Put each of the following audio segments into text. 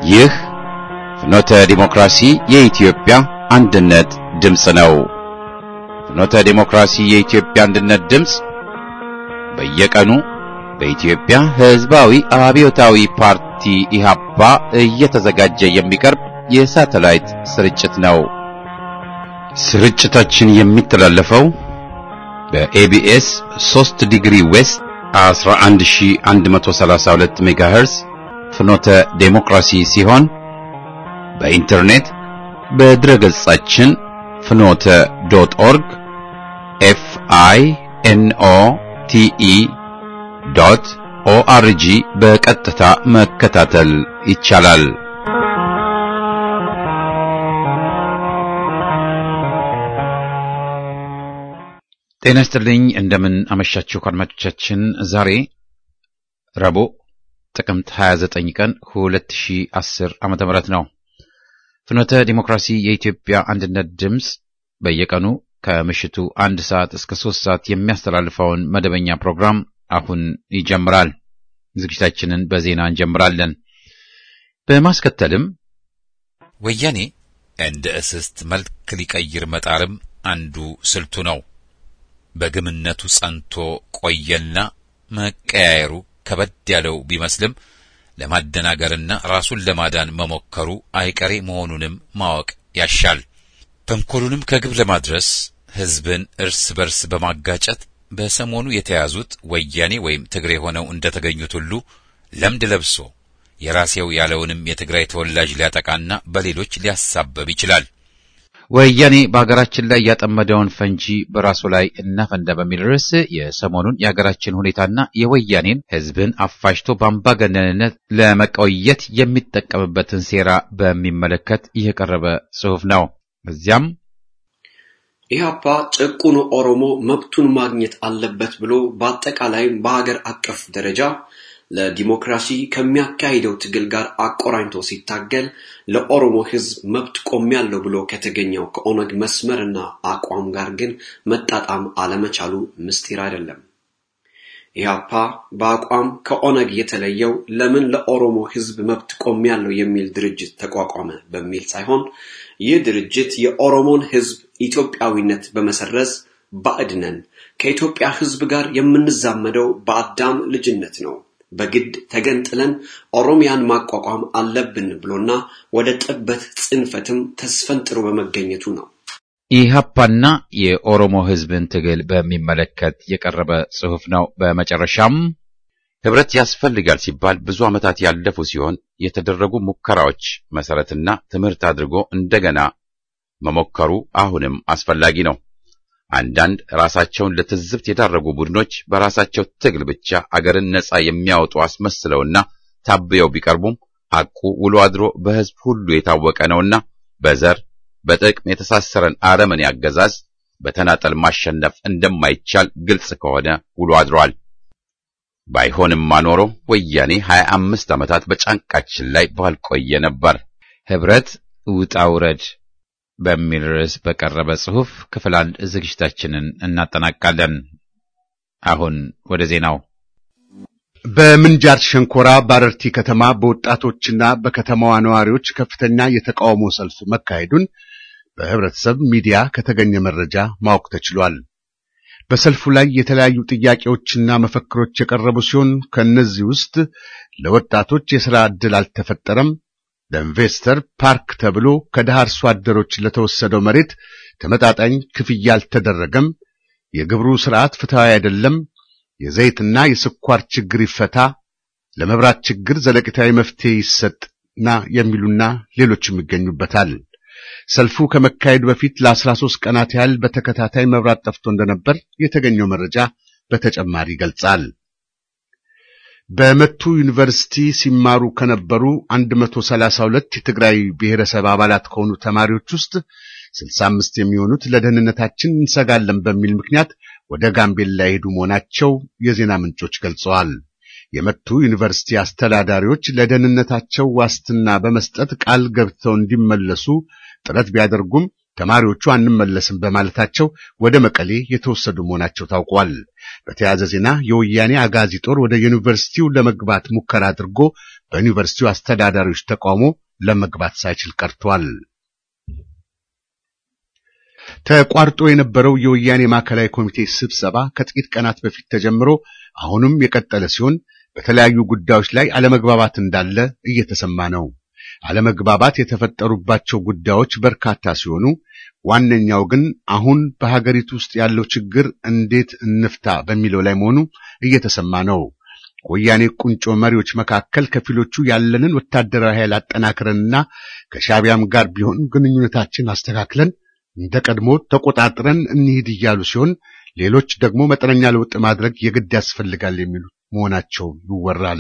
ይህ ፍኖተ ዲሞክራሲ የኢትዮጵያ አንድነት ድምፅ ነው። ፍኖተ ዲሞክራሲ የኢትዮጵያ አንድነት ድምፅ በየቀኑ በኢትዮጵያ ሕዝባዊ አብዮታዊ ፓርቲ ኢህአፓ እየተዘጋጀ የሚቀርብ የሳተላይት ስርጭት ነው። ስርጭታችን የሚተላለፈው በኤቢኤስ 3 ዲግሪ ዌስት 11132 ሜጋሄርዝ ፍኖተ ዴሞክራሲ ሲሆን በኢንተርኔት በድረገጻችን ፍኖተ ዶት ኦርግ ኤፍ አይ ኤን ኦ ቲ ኢ ዶት ኦአርጂ በቀጥታ መከታተል ይቻላል። ጤና ይስጥልኝ። እንደምን አመሻችሁ አድማጮቻችን። ዛሬ ረቡዕ ጥቅምት 29 ቀን 2010 ዓመተ ምህረት ነው። ፍኖተ ዲሞክራሲ የኢትዮጵያ አንድነት ድምፅ በየቀኑ ከምሽቱ አንድ ሰዓት እስከ ሶስት ሰዓት የሚያስተላልፈውን መደበኛ ፕሮግራም አሁን ይጀምራል። ዝግጅታችንን በዜና እንጀምራለን። በማስከተልም ወያኔ እንደ እስስት መልክ ሊቀይር መጣርም አንዱ ስልቱ ነው። በግምነቱ ጸንቶ ቆየና መቀያየሩ ከበድ ያለው ቢመስልም ለማደናገርና ራሱን ለማዳን መሞከሩ አይቀሬ መሆኑንም ማወቅ ያሻል። ተንኮሉንም ከግብ ለማድረስ ሕዝብን እርስ በርስ በማጋጨት በሰሞኑ የተያዙት ወያኔ ወይም ትግሬ ሆነው እንደተገኙት ሁሉ ለምድ ለብሶ የራሴው ያለውንም የትግራይ ተወላጅ ሊያጠቃና በሌሎች ሊያሳበብ ይችላል። ወያኔ በሀገራችን ላይ ያጠመደውን ፈንጂ በራሱ ላይ እናፈንዳ በሚል ርዕስ የሰሞኑን የሀገራችን ሁኔታና የወያኔን ሕዝብን አፋጅቶ በአምባገነንነት ለመቆየት የሚጠቀምበትን ሴራ በሚመለከት የቀረበ ጽሑፍ ነው። እዚያም ኢህአፓ ጭቁኑ ኦሮሞ መብቱን ማግኘት አለበት ብሎ በአጠቃላይም በሀገር አቀፍ ደረጃ ለዲሞክራሲ ከሚያካሂደው ትግል ጋር አቆራኝቶ ሲታገል ለኦሮሞ ሕዝብ መብት ቆሜያለሁ ብሎ ከተገኘው ከኦነግ መስመርና አቋም ጋር ግን መጣጣም አለመቻሉ ምስጢር አይደለም። ኢህአፓ በአቋም ከኦነግ የተለየው ለምን ለኦሮሞ ሕዝብ መብት ቆሜያለሁ የሚል ድርጅት ተቋቋመ በሚል ሳይሆን ይህ ድርጅት የኦሮሞን ሕዝብ ኢትዮጵያዊነት በመሰረዝ ባዕድ ነን፣ ከኢትዮጵያ ሕዝብ ጋር የምንዛመደው በአዳም ልጅነት ነው በግድ ተገንጥለን ኦሮሚያን ማቋቋም አለብን ብሎና ወደ ጥበት ጽንፈትም ተስፈንጥሮ በመገኘቱ ነው። ኢህአፓና የኦሮሞ ህዝብን ትግል በሚመለከት የቀረበ ጽሑፍ ነው። በመጨረሻም ህብረት ያስፈልጋል ሲባል ብዙ ዓመታት ያለፉ ሲሆን የተደረጉ ሙከራዎች መሰረትና ትምህርት አድርጎ እንደገና መሞከሩ አሁንም አስፈላጊ ነው። አንዳንድ ራሳቸውን ለትዝብት የዳረጉ ቡድኖች በራሳቸው ትግል ብቻ አገርን ነጻ የሚያወጡ አስመስለውና ታብየው ቢቀርቡም ሐቁ ውሎ አድሮ በህዝብ ሁሉ የታወቀ ነውና በዘር በጥቅም የተሳሰረን አረመኔ አገዛዝ በተናጠል ማሸነፍ እንደማይቻል ግልጽ ከሆነ ውሎ አድሯል። ባይሆንማ ኖሮ ወያኔ ሀያ አምስት ዓመታት በጫንቃችን ላይ ባልቆየ ነበር። ህብረት ውጣ ውረድ በሚል ርዕስ በቀረበ ጽሑፍ ክፍል አንድ ዝግጅታችንን እናጠናቃለን። አሁን ወደ ዜናው። በምንጃር ሸንኮራ ባረርቲ ከተማ በወጣቶችና በከተማዋ ነዋሪዎች ከፍተኛ የተቃውሞ ሰልፍ መካሄዱን በህብረተሰብ ሚዲያ ከተገኘ መረጃ ማወቅ ተችሏል። በሰልፉ ላይ የተለያዩ ጥያቄዎችና መፈክሮች የቀረቡ ሲሆን ከእነዚህ ውስጥ ለወጣቶች የሥራ ዕድል አልተፈጠረም ለኢንቨስተር ፓርክ ተብሎ ከድሃ አርሶ አደሮች ለተወሰደው መሬት ተመጣጣኝ ክፍያ አልተደረገም፣ የግብሩ ስርዓት ፍትሃዊ አይደለም፣ የዘይትና የስኳር ችግር ይፈታ፣ ለመብራት ችግር ዘለቂታዊ መፍትሄ ይሰጥና የሚሉና ሌሎችም ይገኙበታል። ሰልፉ ከመካሄዱ በፊት ለአስራ ሦስት ቀናት ያህል በተከታታይ መብራት ጠፍቶ እንደነበር የተገኘው መረጃ በተጨማሪ ይገልጻል። በመቱ ዩኒቨርሲቲ ሲማሩ ከነበሩ 132 የትግራይ ብሔረሰብ አባላት ከሆኑ ተማሪዎች ውስጥ 65 የሚሆኑት ለደህንነታችን እንሰጋለን በሚል ምክንያት ወደ ጋምቤላ የሄዱ መሆናቸው የዜና ምንጮች ገልጸዋል። የመቱ ዩኒቨርሲቲ አስተዳዳሪዎች ለደህንነታቸው ዋስትና በመስጠት ቃል ገብተው እንዲመለሱ ጥረት ቢያደርጉም ተማሪዎቹ አንመለስም በማለታቸው ወደ መቀሌ የተወሰዱ መሆናቸው ታውቋል። በተያያዘ ዜና የወያኔ አጋዚ ጦር ወደ ዩኒቨርሲቲው ለመግባት ሙከራ አድርጎ በዩኒቨርሲቲው አስተዳዳሪዎች ተቃውሞ ለመግባት ሳይችል ቀርቷል። ተቋርጦ የነበረው የወያኔ ማዕከላዊ ኮሚቴ ስብሰባ ከጥቂት ቀናት በፊት ተጀምሮ አሁንም የቀጠለ ሲሆን በተለያዩ ጉዳዮች ላይ አለመግባባት እንዳለ እየተሰማ ነው። አለመግባባት የተፈጠሩባቸው ጉዳዮች በርካታ ሲሆኑ ዋነኛው ግን አሁን በሀገሪቱ ውስጥ ያለው ችግር እንዴት እንፍታ በሚለው ላይ መሆኑ እየተሰማ ነው። ወያኔ ቁንጮ መሪዎች መካከል ከፊሎቹ ያለንን ወታደራዊ ኃይል አጠናክረንና ከሻቢያም ጋር ቢሆን ግንኙነታችን አስተካክለን እንደ ቀድሞ ተቆጣጥረን እንሂድ እያሉ ሲሆን ሌሎች ደግሞ መጠነኛ ለውጥ ማድረግ የግድ ያስፈልጋል የሚሉ መሆናቸው ይወራል።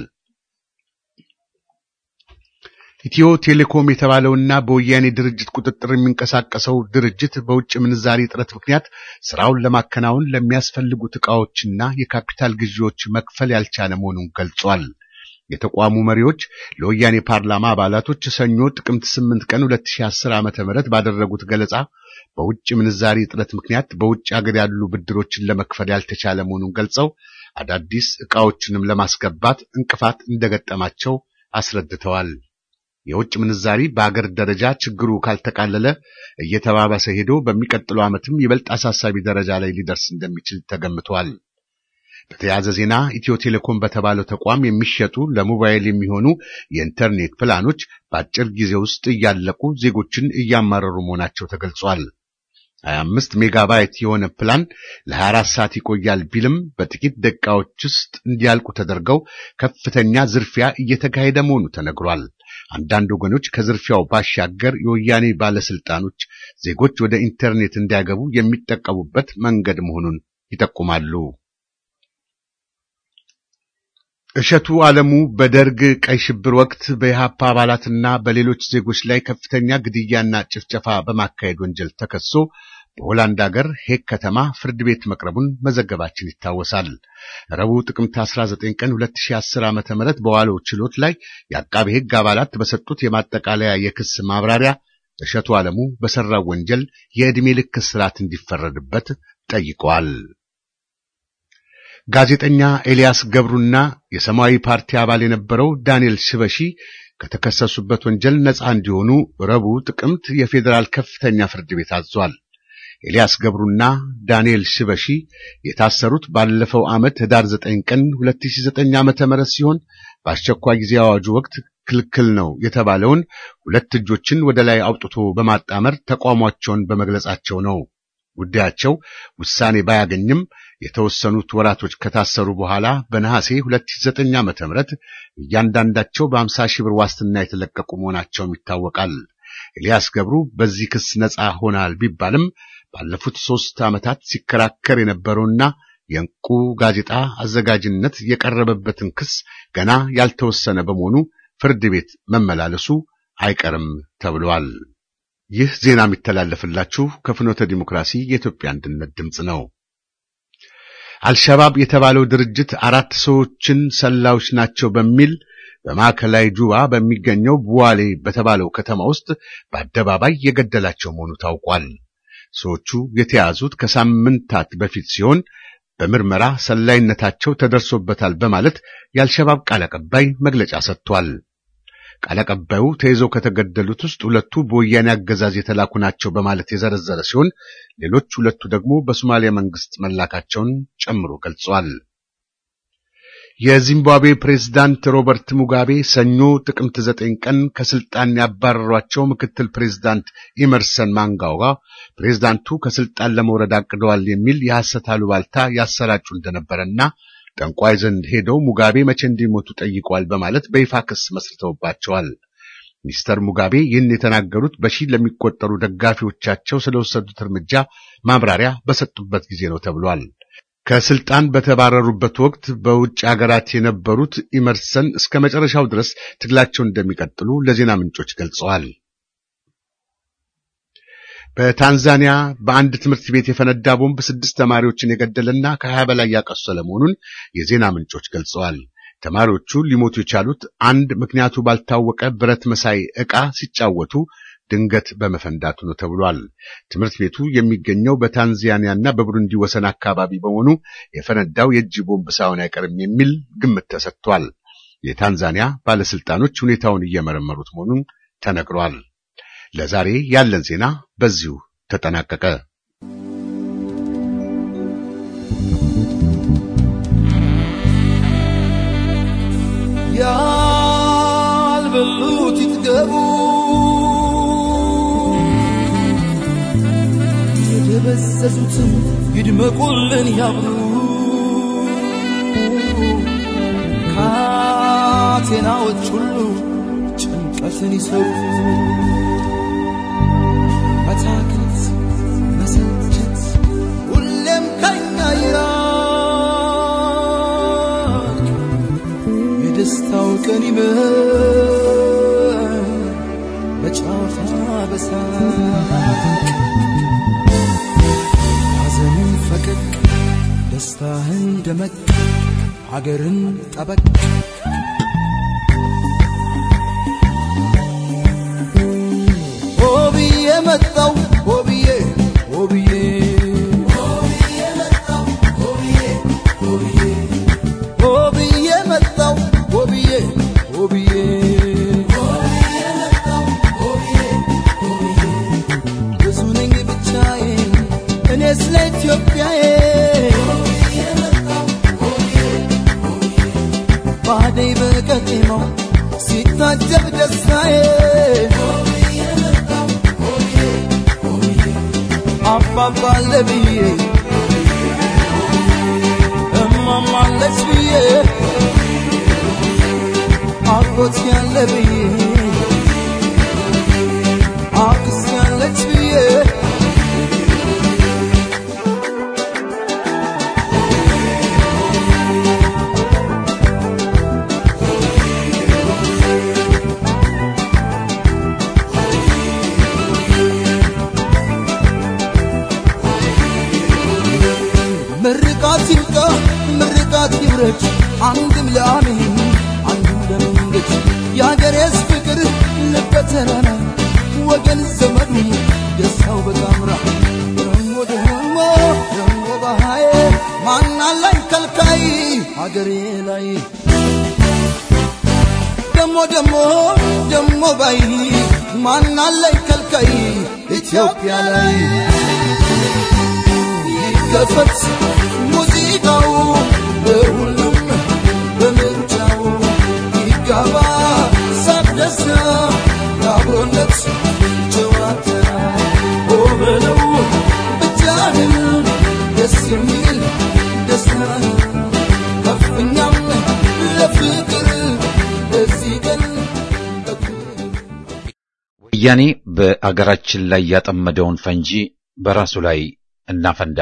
ኢትዮ ቴሌኮም የተባለውና በወያኔ ድርጅት ቁጥጥር የሚንቀሳቀሰው ድርጅት በውጭ ምንዛሪ እጥረት ምክንያት ስራውን ለማከናወን ለሚያስፈልጉት ዕቃዎችና የካፒታል ግዢዎች መክፈል ያልቻለ መሆኑን ገልጿል። የተቋሙ መሪዎች ለወያኔ ፓርላማ አባላቶች ሰኞ ጥቅምት 8 ቀን 2010 ዓ.ም ባደረጉት ገለጻ በውጭ ምንዛሪ እጥረት ምክንያት በውጭ ሀገር ያሉ ብድሮችን ለመክፈል ያልተቻለ መሆኑን ገልጸው አዳዲስ ዕቃዎችንም ለማስገባት እንቅፋት እንደገጠማቸው አስረድተዋል። የውጭ ምንዛሪ በአገር ደረጃ ችግሩ ካልተቃለለ እየተባባሰ ሄዶ በሚቀጥለው ዓመትም ይበልጥ አሳሳቢ ደረጃ ላይ ሊደርስ እንደሚችል ተገምቷል። በተያያዘ ዜና ኢትዮ ቴሌኮም በተባለው ተቋም የሚሸጡ ለሞባይል የሚሆኑ የኢንተርኔት ፕላኖች በአጭር ጊዜ ውስጥ እያለቁ ዜጎችን እያማረሩ መሆናቸው ተገልጿል። 25 ሜጋባይት የሆነ ፕላን ለ24 ሰዓት ይቆያል ቢልም በጥቂት ደቂቃዎች ውስጥ እንዲያልቁ ተደርገው ከፍተኛ ዝርፊያ እየተካሄደ መሆኑ ተነግሯል። አንዳንድ ወገኖች ከዝርፊያው ባሻገር የወያኔ ባለስልጣኖች ዜጎች ወደ ኢንተርኔት እንዲያገቡ የሚጠቀሙበት መንገድ መሆኑን ይጠቁማሉ። እሸቱ ዓለሙ በደርግ ቀይ ሽብር ወቅት በኢህአፓ አባላትና በሌሎች ዜጎች ላይ ከፍተኛ ግድያና ጭፍጨፋ በማካሄድ ወንጀል ተከሶ በሆላንድ ሀገር ሄግ ከተማ ፍርድ ቤት መቅረቡን መዘገባችን ይታወሳል። ረቡዕ ጥቅምት 19 ቀን 2010 ዓ.ም በዋለው ችሎት ላይ የአቃቤ ሕግ አባላት በሰጡት የማጠቃለያ የክስ ማብራሪያ እሸቱ ዓለሙ በሰራው ወንጀል የዕድሜ ልክ እስራት እንዲፈረድበት ጠይቀዋል። ጋዜጠኛ ኤልያስ ገብሩና የሰማያዊ ፓርቲ አባል የነበረው ዳንኤል ሽበሺ ከተከሰሱበት ወንጀል ነፃ እንዲሆኑ ረቡዕ ጥቅምት የፌዴራል ከፍተኛ ፍርድ ቤት አዟል። ኤልያስ ገብሩና ዳንኤል ሽበሺ የታሰሩት ባለፈው ዓመት ህዳር 9 ቀን 2009 ዓመተ ምህረት ሲሆን በአስቸኳይ ጊዜ አዋጁ ወቅት ክልክል ነው የተባለውን ሁለት እጆችን ወደ ላይ አውጥቶ በማጣመር ተቃውሟቸውን በመግለጻቸው ነው። ጉዳያቸው ውሳኔ ባያገኝም የተወሰኑት ወራቶች ከታሰሩ በኋላ በነሐሴ 2009 ዓመተ ምህረት እያንዳንዳቸው በ50 ሺህ ብር ዋስትና የተለቀቁ መሆናቸውም ይታወቃል። ኤልያስ ገብሩ በዚህ ክስ ነፃ ሆናል ቢባልም ባለፉት ሦስት ዓመታት ሲከራከር የነበረውና የእንቁ ጋዜጣ አዘጋጅነት የቀረበበትን ክስ ገና ያልተወሰነ በመሆኑ ፍርድ ቤት መመላለሱ አይቀርም ተብሏል። ይህ ዜና የሚተላለፍላችሁ ከፍኖተ ዲሞክራሲ የኢትዮጵያ አንድነት ድምፅ ነው። አልሸባብ የተባለው ድርጅት አራት ሰዎችን ሰላዮች ናቸው በሚል በማዕከላዊ ጁባ በሚገኘው ቡዋሌ በተባለው ከተማ ውስጥ በአደባባይ የገደላቸው መሆኑ ታውቋል። ሰዎቹ የተያዙት ከሳምንታት በፊት ሲሆን በምርመራ ሰላይነታቸው ተደርሶበታል በማለት የአልሸባብ ቃል አቀባይ መግለጫ ሰጥቷል። ቃል አቀባዩ ተይዘው ከተገደሉት ውስጥ ሁለቱ በወያኔ አገዛዝ የተላኩ ናቸው በማለት የዘረዘረ ሲሆን ሌሎች ሁለቱ ደግሞ በሶማሊያ መንግስት መላካቸውን ጨምሮ ገልጿል። የዚምባብዌ ፕሬዝዳንት ሮበርት ሙጋቤ ሰኞ ጥቅምት ዘጠኝ ቀን ከስልጣን ያባረሯቸው ምክትል ፕሬዝዳንት ኢመርሰን ማንጋዋ ፕሬዝዳንቱ ከስልጣን ለመውረድ አቅደዋል የሚል የሐሰት አሉባልታ ያሰራጩ እንደነበረና ጠንቋይ ዘንድ ሄደው ሙጋቤ መቼ እንዲሞቱ ጠይቀዋል በማለት በይፋ ክስ መስርተውባቸዋል። ሚስተር ሙጋቤ ይህን የተናገሩት በሺህ ለሚቆጠሩ ደጋፊዎቻቸው ስለወሰዱት እርምጃ ማብራሪያ በሰጡበት ጊዜ ነው ተብሏል። ከስልጣን በተባረሩበት ወቅት በውጭ ሀገራት የነበሩት ኢመርሰን እስከ መጨረሻው ድረስ ትግላቸውን እንደሚቀጥሉ ለዜና ምንጮች ገልጸዋል። በታንዛኒያ በአንድ ትምህርት ቤት የፈነዳ ቦምብ ስድስት ተማሪዎችን የገደለና ከሀያ በላይ ያቆሰለ መሆኑን የዜና ምንጮች ገልጸዋል። ተማሪዎቹ ሊሞቱ የቻሉት አንድ ምክንያቱ ባልታወቀ ብረት መሳይ ዕቃ ሲጫወቱ ድንገት በመፈንዳቱ ነው ተብሏል። ትምህርት ቤቱ የሚገኘው በታንዛኒያና በቡሩንዲ ወሰን አካባቢ በመሆኑ የፈነዳው የእጅ ቦምብ ሳይሆን አይቀርም የሚል ግምት ተሰጥቷል። የታንዛኒያ ባለስልጣኖች ሁኔታውን እየመረመሩት መሆኑን ተነግሯል። ለዛሬ ያለን ዜና በዚሁ ተጠናቀቀ። ያልበሉት ይጥገቡ፣ የደበዘዙትም ይድመቁልን ያብሩ። ካቴናዎች ሁሉ ጭንቀትን ይሰሩ። መታከት መሰልቸት ሁሌም ከኛ ይራቅ። የደስታው ቀን ይመር በጨዋታ በሳቅ ሐዘንን ፈቀቅ ደስታህን ደመቅ ሀገርን ጠበቅ ሆብዬ መጣው ሆብዬ ሆብዬ ሆብዬ መጣው ሆብዬ ሆብዬ ብዙ ነኝ ብቻዬን እኔ ስለ ኢትዮጵያዬ ባደይ በቀጤማው ሲታጀብ ደስታዬ አባባለ ብዬ እማማለች ብዬ አጎት ያለ ብዬ አክስ ያለች ብዬ ምርቃት ይብቃ ምርቃት ይብረች አንድም ለአሜን አንድም ለመንገድ የአገሬስ ፍቅር ልበተራራ ወገን ዘመዱ ደስታው በጣምራ ደሞ ደሞ ደሞ ባሃዬ ማናላይ ከልካይ አገሬ ላይ ደሞ ደሞ ደሞ ባይ ማናላይ ከልካይ ኢትዮጵያ ላይ ይከፈት ሙዚቃው በሁሉም በምርጫው ይጋባ ሳቅ ደስታ የአብሮነት ጨዋታ ኦ በለው ብቻህን ደስ የሚል ደስታ ከፍኛም ለፍቅር ለዚህ ቀን በክብር ወያኔ በአገራችን ላይ ያጠመደውን ፈንጂ በራሱ ላይ እናፈንዳ።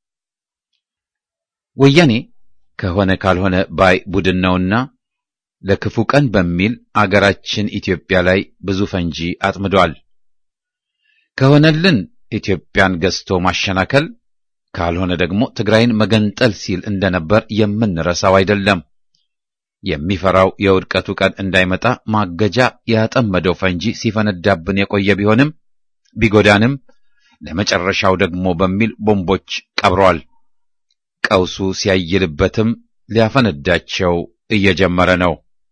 ወያኔ ከሆነ ካልሆነ ባይ ቡድን ነውና ለክፉ ቀን በሚል አገራችን ኢትዮጵያ ላይ ብዙ ፈንጂ አጥምዷል። ከሆነልን ኢትዮጵያን ገዝቶ ማሸናከል፣ ካልሆነ ደግሞ ትግራይን መገንጠል ሲል እንደነበር የምንረሳው አይደለም። የሚፈራው የውድቀቱ ቀን እንዳይመጣ ማገጃ ያጠመደው ፈንጂ ሲፈነዳብን የቆየ ቢሆንም ቢጎዳንም ለመጨረሻው ደግሞ በሚል ቦምቦች ቀብሯል። ቀውሱ ሲያይልበትም ሊያፈነዳቸው እየጀመረ ነው።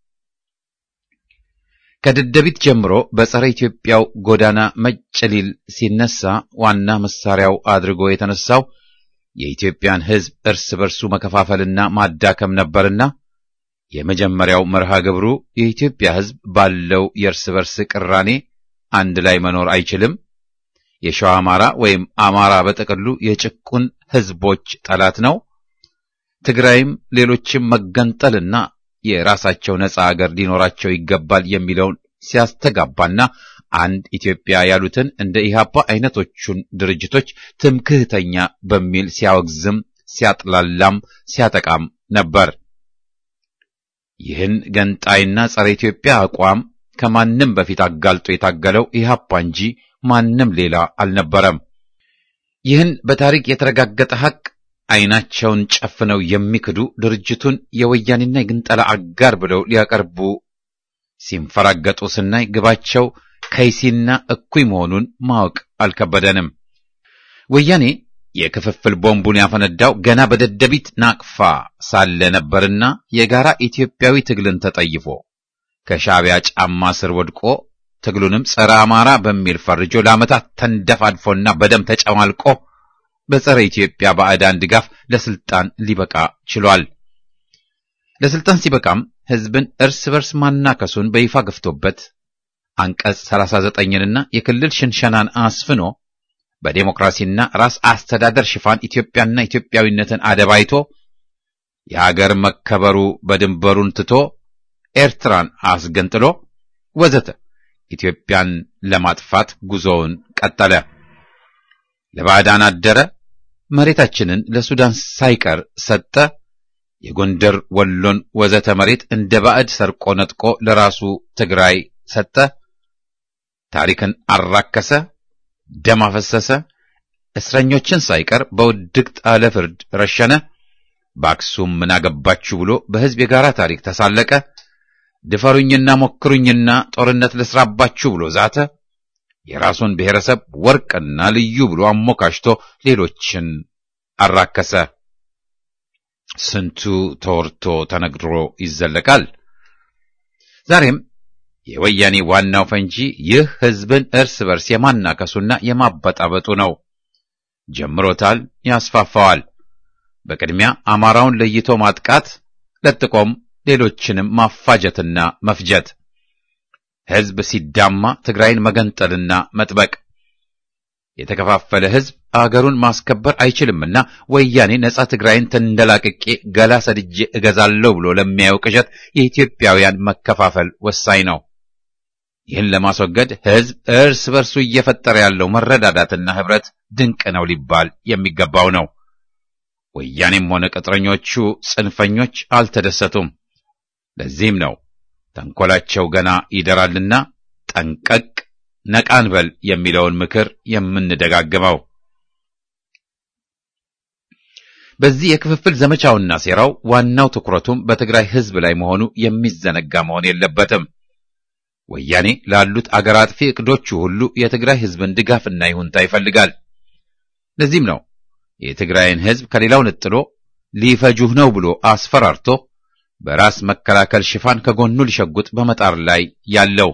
ከደደቢት ጀምሮ በጸረ ኢትዮጵያው ጎዳና መጭ ሊል ሲነሳ ዋና መሳሪያው አድርጎ የተነሳው የኢትዮጵያን ሕዝብ እርስ በርሱ መከፋፈልና ማዳከም ነበርና የመጀመሪያው መርሃ ግብሩ የኢትዮጵያ ሕዝብ ባለው የእርስ በርስ ቅራኔ አንድ ላይ መኖር አይችልም የሸዋ አማራ ወይም አማራ በጥቅሉ የጭቁን ሕዝቦች ጠላት ነው። ትግራይም ሌሎችም መገንጠልና የራሳቸው ነጻ አገር ሊኖራቸው ይገባል የሚለውን ሲያስተጋባና አንድ ኢትዮጵያ ያሉትን እንደ ኢህአፓ አይነቶቹን ድርጅቶች ትምክህተኛ በሚል ሲያወግዝም ሲያጥላላም ሲያጠቃም ነበር። ይህን ገንጣይና ጸረ ኢትዮጵያ አቋም ከማንም በፊት አጋልጦ የታገለው ኢህአፓ እንጂ ማንም ሌላ አልነበረም። ይህን በታሪክ የተረጋገጠ ሐቅ አይናቸውን ጨፍነው የሚክዱ ድርጅቱን የወያኔና የግንጠላ አጋር ብለው ሊያቀርቡ ሲንፈራገጡ ስናይ ግባቸው ከይሲና እኩይ መሆኑን ማወቅ አልከበደንም። ወያኔ የክፍፍል ቦምቡን ያፈነዳው ገና በደደቢት ናቅፋ ሳለ ነበርና የጋራ ኢትዮጵያዊ ትግልን ተጠይፎ ከሻዕቢያ ጫማ ስር ወድቆ ትግሉንም ጸረ አማራ በሚል ፈርጆ ለዓመታት ተንደፋድፎና በደም ተጨማልቆ በጸረ ኢትዮጵያ ባዕዳን ድጋፍ ለስልጣን ሊበቃ ችሏል። ለስልጣን ሲበቃም ሕዝብን እርስ በርስ ማናከሱን በይፋ ገፍቶበት አንቀጽ 39ንና የክልል ሽንሸናን አስፍኖ በዴሞክራሲና ራስ አስተዳደር ሽፋን ኢትዮጵያና ኢትዮጵያዊነትን አደባይቶ የሀገር መከበሩ በድንበሩን ትቶ ኤርትራን አስገንጥሎ ወዘተ ኢትዮጵያን ለማጥፋት ጉዞውን ቀጠለ። ለባዕዳን አደረ። መሬታችንን ለሱዳን ሳይቀር ሰጠ። የጎንደር ወሎን ወዘተ መሬት እንደ ባዕድ ሰርቆ ነጥቆ ለራሱ ትግራይ ሰጠ። ታሪክን አራከሰ፣ ደም አፈሰሰ። እስረኞችን ሳይቀር በውድቅት አለ ፍርድ ረሸነ። በአክሱም ምን አገባችሁ ብሎ በሕዝብ የጋራ ታሪክ ተሳለቀ። ድፈሩኝና ሞክሩኝና ጦርነት ልስራባችሁ ብሎ ዛተ። የራሱን ብሔረሰብ ወርቅና ልዩ ብሎ አሞካሽቶ ሌሎችን አራከሰ። ስንቱ ተወርቶ ተነግሮ ይዘለቃል። ዛሬም የወያኔ ዋናው ፈንጂ ይህ ሕዝብን እርስ በርስ የማናከሱና የማበጣበጡ ነው። ጀምሮታል፣ ያስፋፋዋል። በቅድሚያ አማራውን ለይቶ ማጥቃት፣ ለጥቆም ሌሎችንም ማፋጀትና መፍጀት፣ ሕዝብ ሲዳማ ትግራይን መገንጠልና መጥበቅ። የተከፋፈለ ሕዝብ አገሩን ማስከበር አይችልምና ወያኔ ነጻ ትግራይን ተንደላቅቄ ገላ ሰድጄ እገዛለሁ ብሎ ለሚያየው ቅዠት የኢትዮጵያውያን መከፋፈል ወሳኝ ነው። ይህን ለማስወገድ ሕዝብ እርስ በርሱ እየፈጠረ ያለው መረዳዳትና ኅብረት ድንቅ ነው ሊባል የሚገባው ነው። ወያኔም ሆነ ቅጥረኞቹ ጽንፈኞች አልተደሰቱም። ለዚህም ነው ተንኰላቸው ገና ይደራልና ጠንቀቅ ነቃን በል የሚለውን ምክር የምንደጋግመው። በዚህ የክፍፍል ዘመቻውና ሴራው ዋናው ትኩረቱም በትግራይ ሕዝብ ላይ መሆኑ የሚዘነጋ መሆን የለበትም። ወያኔ ላሉት አገር አጥፊ ዕቅዶቹ ሁሉ የትግራይ ሕዝብን ድጋፍና ይሁንታ ይፈልጋል። ለዚህም ነው የትግራይን ሕዝብ ከሌላው ነጥሎ ሊፈጁህ ነው ብሎ አስፈራርቶ በራስ መከላከል ሽፋን ከጎኑ ሊሸጉጥ በመጣር ላይ ያለው።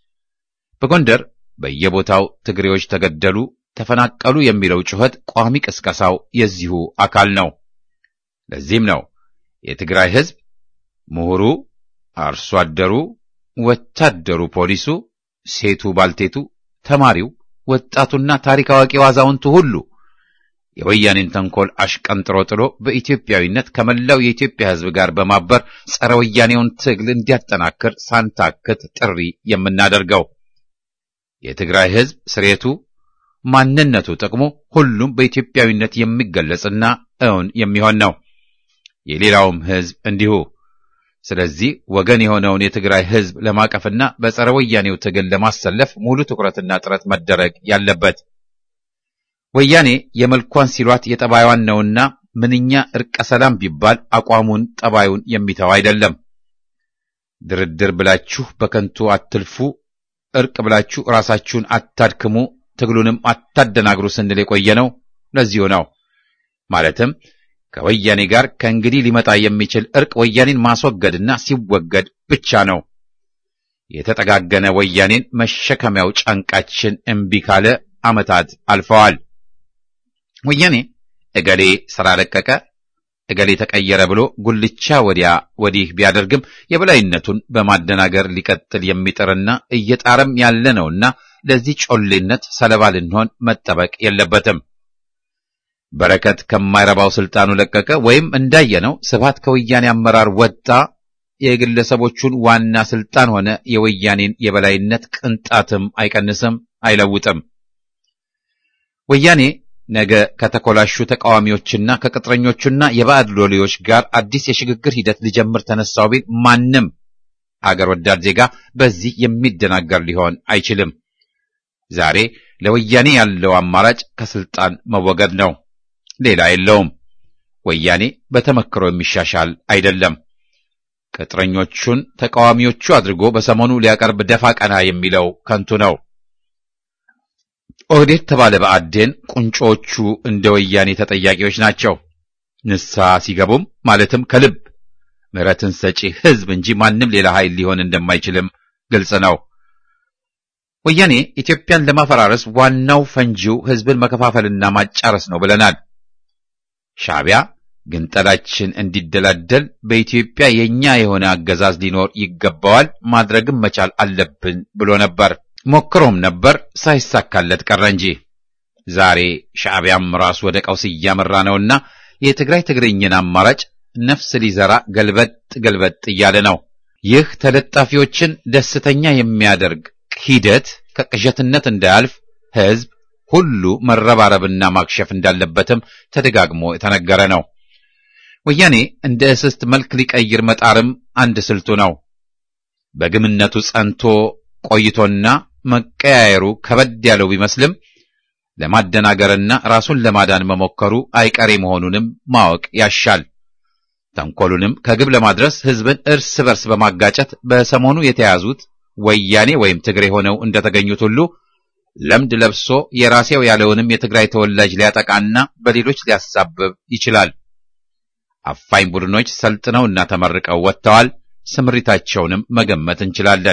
በጎንደር በየቦታው ትግሬዎች ተገደሉ፣ ተፈናቀሉ የሚለው ጩኸት ቋሚ ቅስቀሳው የዚሁ አካል ነው። ለዚህም ነው የትግራይ ሕዝብ ምሁሩ፣ አርሶ አደሩ፣ ወታደሩ፣ ፖሊሱ፣ ሴቱ፣ ባልቴቱ፣ ተማሪው፣ ወጣቱና ታሪክ አዋቂው አዛውንቱ ሁሉ የወያኔን ተንኮል አሽቀንጥሮ ጥሎ በኢትዮጵያዊነት ከመላው የኢትዮጵያ ሕዝብ ጋር በማበር ጸረ ወያኔውን ትግል እንዲያጠናክር ሳንታክት ጥሪ የምናደርገው የትግራይ ሕዝብ ስሬቱ፣ ማንነቱ፣ ጥቅሙ ሁሉም በኢትዮጵያዊነት የሚገለጽና እውን የሚሆን ነው። የሌላውም ሕዝብ እንዲሁ። ስለዚህ ወገን የሆነውን የትግራይ ሕዝብ ለማቀፍና በጸረ ወያኔው ትግል ለማሰለፍ ሙሉ ትኩረትና ጥረት መደረግ ያለበት ወያኔ የመልኳን ሲሏት የጠባይዋን ነውና ምንኛ እርቀ ሰላም ቢባል አቋሙን ጠባዩን የሚተው አይደለም። ድርድር ብላችሁ በከንቱ አትልፉ፣ እርቅ ብላችሁ ራሳችሁን አታድክሙ፣ ትግሉንም አታደናግሩ ስንል የቆየ ነው። ለዚሁ ነው ማለትም ከወያኔ ጋር ከእንግዲህ ሊመጣ የሚችል እርቅ ወያኔን ማስወገድና ሲወገድ ብቻ ነው። የተጠጋገነ ወያኔን መሸከሚያው ጫንቃችን እምቢ ካለ ዓመታት አልፈዋል። ወያኔ እገሌ ሥራ ለቀቀ፣ እገሌ ተቀየረ ብሎ ጉልቻ ወዲያ ወዲህ ቢያደርግም የበላይነቱን በማደናገር ሊቀጥል የሚጥርና እየጣረም ያለ ነውና ለዚህ ጮሌነት ሰለባ ልንሆን መጠበቅ የለበትም። በረከት ከማይረባው ስልጣኑ ለቀቀ ወይም እንዳየነው ስብሃት ከወያኔ አመራር ወጣ። የግለሰቦቹን ዋና ስልጣን ሆነ የወያኔን የበላይነት ቅንጣትም አይቀንስም፣ አይለውጥም። ወያኔ ነገ ከተኮላሹ ተቃዋሚዎችና ከቅጥረኞቹና የባዕድ ሎሌዎች ጋር አዲስ የሽግግር ሂደት ሊጀምር ተነሳው ቢል ማንም አገር ወዳድ ዜጋ በዚህ የሚደናገር ሊሆን አይችልም። ዛሬ ለወያኔ ያለው አማራጭ ከስልጣን መወገድ ነው። ሌላ የለውም። ወያኔ በተመክሮ የሚሻሻል አይደለም። ቅጥረኞቹን ተቃዋሚዎቹ አድርጎ በሰሞኑ ሊያቀርብ ደፋ ቀና የሚለው ከንቱ ነው። ኦህዴድ ተባለ በአዴን ቁንጮቹ እንደ ወያኔ ተጠያቂዎች ናቸው። ንስሐ ሲገቡም ማለትም ከልብ ምሕረትን ሰጪ ሕዝብ እንጂ ማንም ሌላ ኃይል ሊሆን እንደማይችልም ግልጽ ነው። ወያኔ ኢትዮጵያን ለማፈራረስ ዋናው ፈንጂው ሕዝብን መከፋፈልና ማጫረስ ነው ብለናል። ሻዕቢያ ግንጠላችን እንዲደላደል በኢትዮጵያ የኛ የሆነ አገዛዝ ሊኖር ይገባዋል፣ ማድረግም መቻል አለብን ብሎ ነበር። ሞክሮም ነበር፣ ሳይሳካለት ቀረ እንጂ ዛሬ ሻዕቢያም ራሱ ወደ ቀውስ እያመራ ነውና የትግራይ ትግርኝን አማራጭ ነፍስ ሊዘራ ገልበጥ ገልበጥ እያለ ነው። ይህ ተለጣፊዎችን ደስተኛ የሚያደርግ ሂደት ከቅዠትነት እንዳያልፍ ሕዝብ ሁሉ መረባረብና ማክሸፍ እንዳለበትም ተደጋግሞ የተነገረ ነው። ወያኔ እንደ እስስት መልክ ሊቀይር መጣርም አንድ ስልቱ ነው። በግምነቱ ጸንቶ ቆይቶና መቀያየሩ ከበድ ያለው ቢመስልም ለማደናገርና ራሱን ለማዳን መሞከሩ አይቀሬ መሆኑንም ማወቅ ያሻል። ተንኮሉንም ከግብ ለማድረስ ሕዝብን እርስ በርስ በማጋጨት በሰሞኑ የተያዙት ወያኔ ወይም ትግሬ ሆነው እንደተገኙት ሁሉ ለምድ ለብሶ የራሴው ያለውንም የትግራይ ተወላጅ ሊያጠቃና በሌሎች ሊያሳብብ ይችላል። አፋኝ ቡድኖች ሰልጥነውና ተመርቀው ወጥተዋል። ስምሪታቸውንም መገመት እንችላለን።